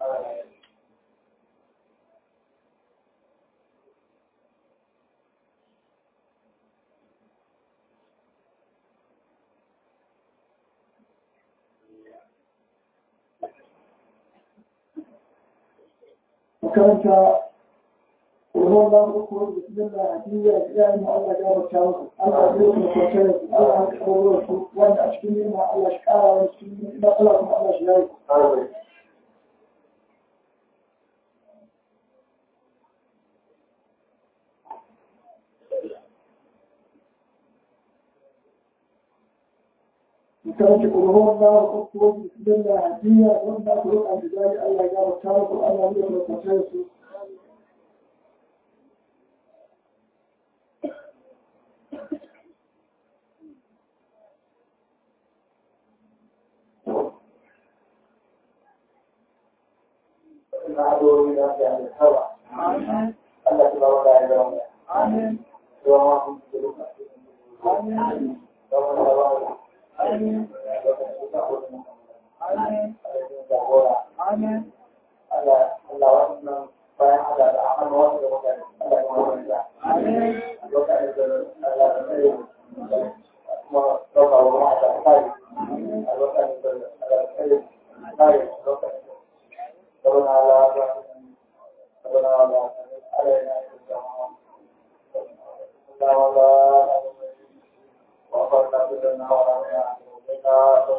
makaranta ruwan ba ku ko da cikin da hadiyya ya yi mu Allah ya barka muku Allah ya yi mu kwanciyar ku Allah ya kawo ku wanda a cikin nima Allah shi kara wani cikin nima Allah kuma Allah shi yayi Amin. makaranta ku ruwan ba ku ko da cikin da hadiyya wanda ku roƙa da jari Allah ya barka muku Allah ya yi mu kwanciyar ku Na addu'o'i na da alƙawa. Amin. Allah ya ba wa da yawa. Amin. Yawa ma kun ji duka. Amin. Yawa da yawa. Amin. Amin. Amin. Allah Allah wannan bayan Allah da amal wasu da mutane Allah ya mawa da. Amin. Lokacin da Allah ya mai kuma ɗauka wa ma'a da kai. A lokacin da Allah ya kai kai lokacin da ربنا لا ربنا لا علينا الجماعة لا ولا وقرنا بدنا ورنا بنا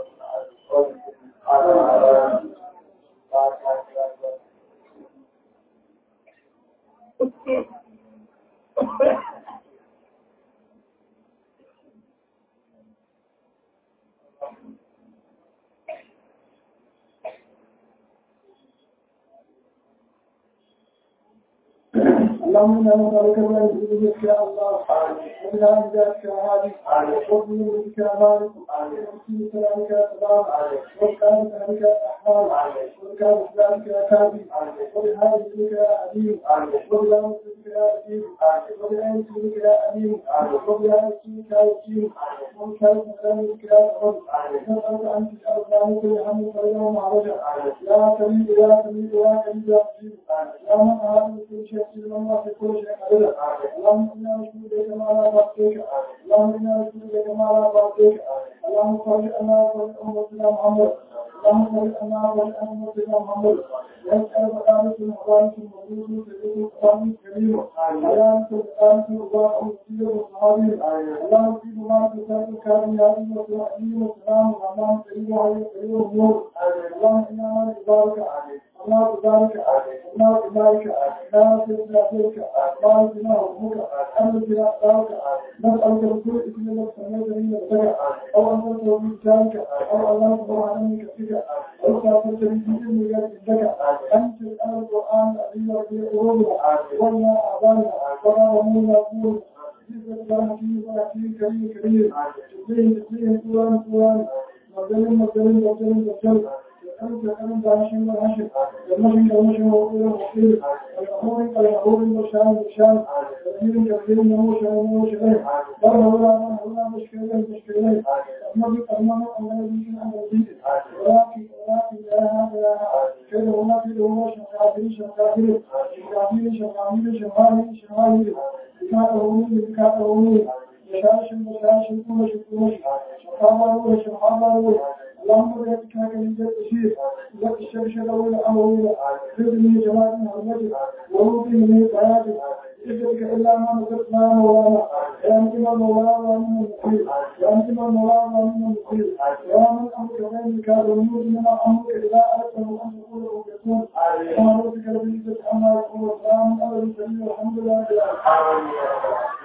اللهم انا نسالك من الجنود يا الله ومن عندك يا هادي ومن بك يا مالك ومن سلامك يا سلام وكان سلامك يا رحمن وكان سلامك يا كافي وبهذا اسمك يا عظيم وبهذا اسمك يا عظيم وبهذا اسمك يا امين وبهذا اسمك يا يتيم وبهذا سلامك يا رب نسالك ان تجعل ذلك الحمد لله معرجا يا كريم يا كريم يا كريم يا عظيم يا من هذا كل شيء في الله في كل شيء قدير اللهم انا نشكو بك ما لا تعطيك اللهم انا نشكو بك ما لا تعطيك اللهم صل على امتنا محمد اللهم صل على امتنا محمد واسال مقامك المبارك المبروك سيدنا القران الكريم حياه القران المبارك المسير والصحابي اللهم في مبارك سيدنا الكريم يا ابي وسلم والسلام اللهم سيدنا عليه الكريم النور اللهم انا نبارك عليك الله تبارك الله تبارك لا تبارك الله بما حكمك أمر بما أخبارك نسألك بكل اسم لك سميت به نفسك أو أنزلته في كتابك أو علمته عن كتبك أو سافرت به في علم عندك أن تجعل القرآن الذي يرضي قلوبنا ولا أعضائنا ولا همومنا قول كريم كريم كريم تسليم تسليم قرآن قرآن مجلم مجلم مجلم مجلم والقلب كالقلب والهشم والهشم والمشي كالمشي والوقيل والوقيل والمأمور كالمأمور والشام والشام والأمير كالأمير والنموش والنموش غير ضرب ولا ضرب ولا مشكلة غير مشكلة غير النبي كالمعنى أن لا يمكن أن يزيد ولكن ولكن لا هذا لا كذا ولا كذا هو شمكافر شمكافر شمكافر شمكافر شمالي شمالي بكاته بكاته بشاشم بشاشم كل شيء كل شيء شمكافر شمكافر اللهم بيتك هكذا جد تشير لك الشمس الأول الأمر زدني جمال من المجد ووضي من حياتك إذنك إلا ما نزلنا مولانا يا أنتم المولانا من المخير يا أنتم المولانا من المخير يا من أمرك بينك والنور من أمرك إذا أردت أن تقول يكون وما ربك بالعزة عما يقول والسلام على المرسلين والحمد لله رب العالمين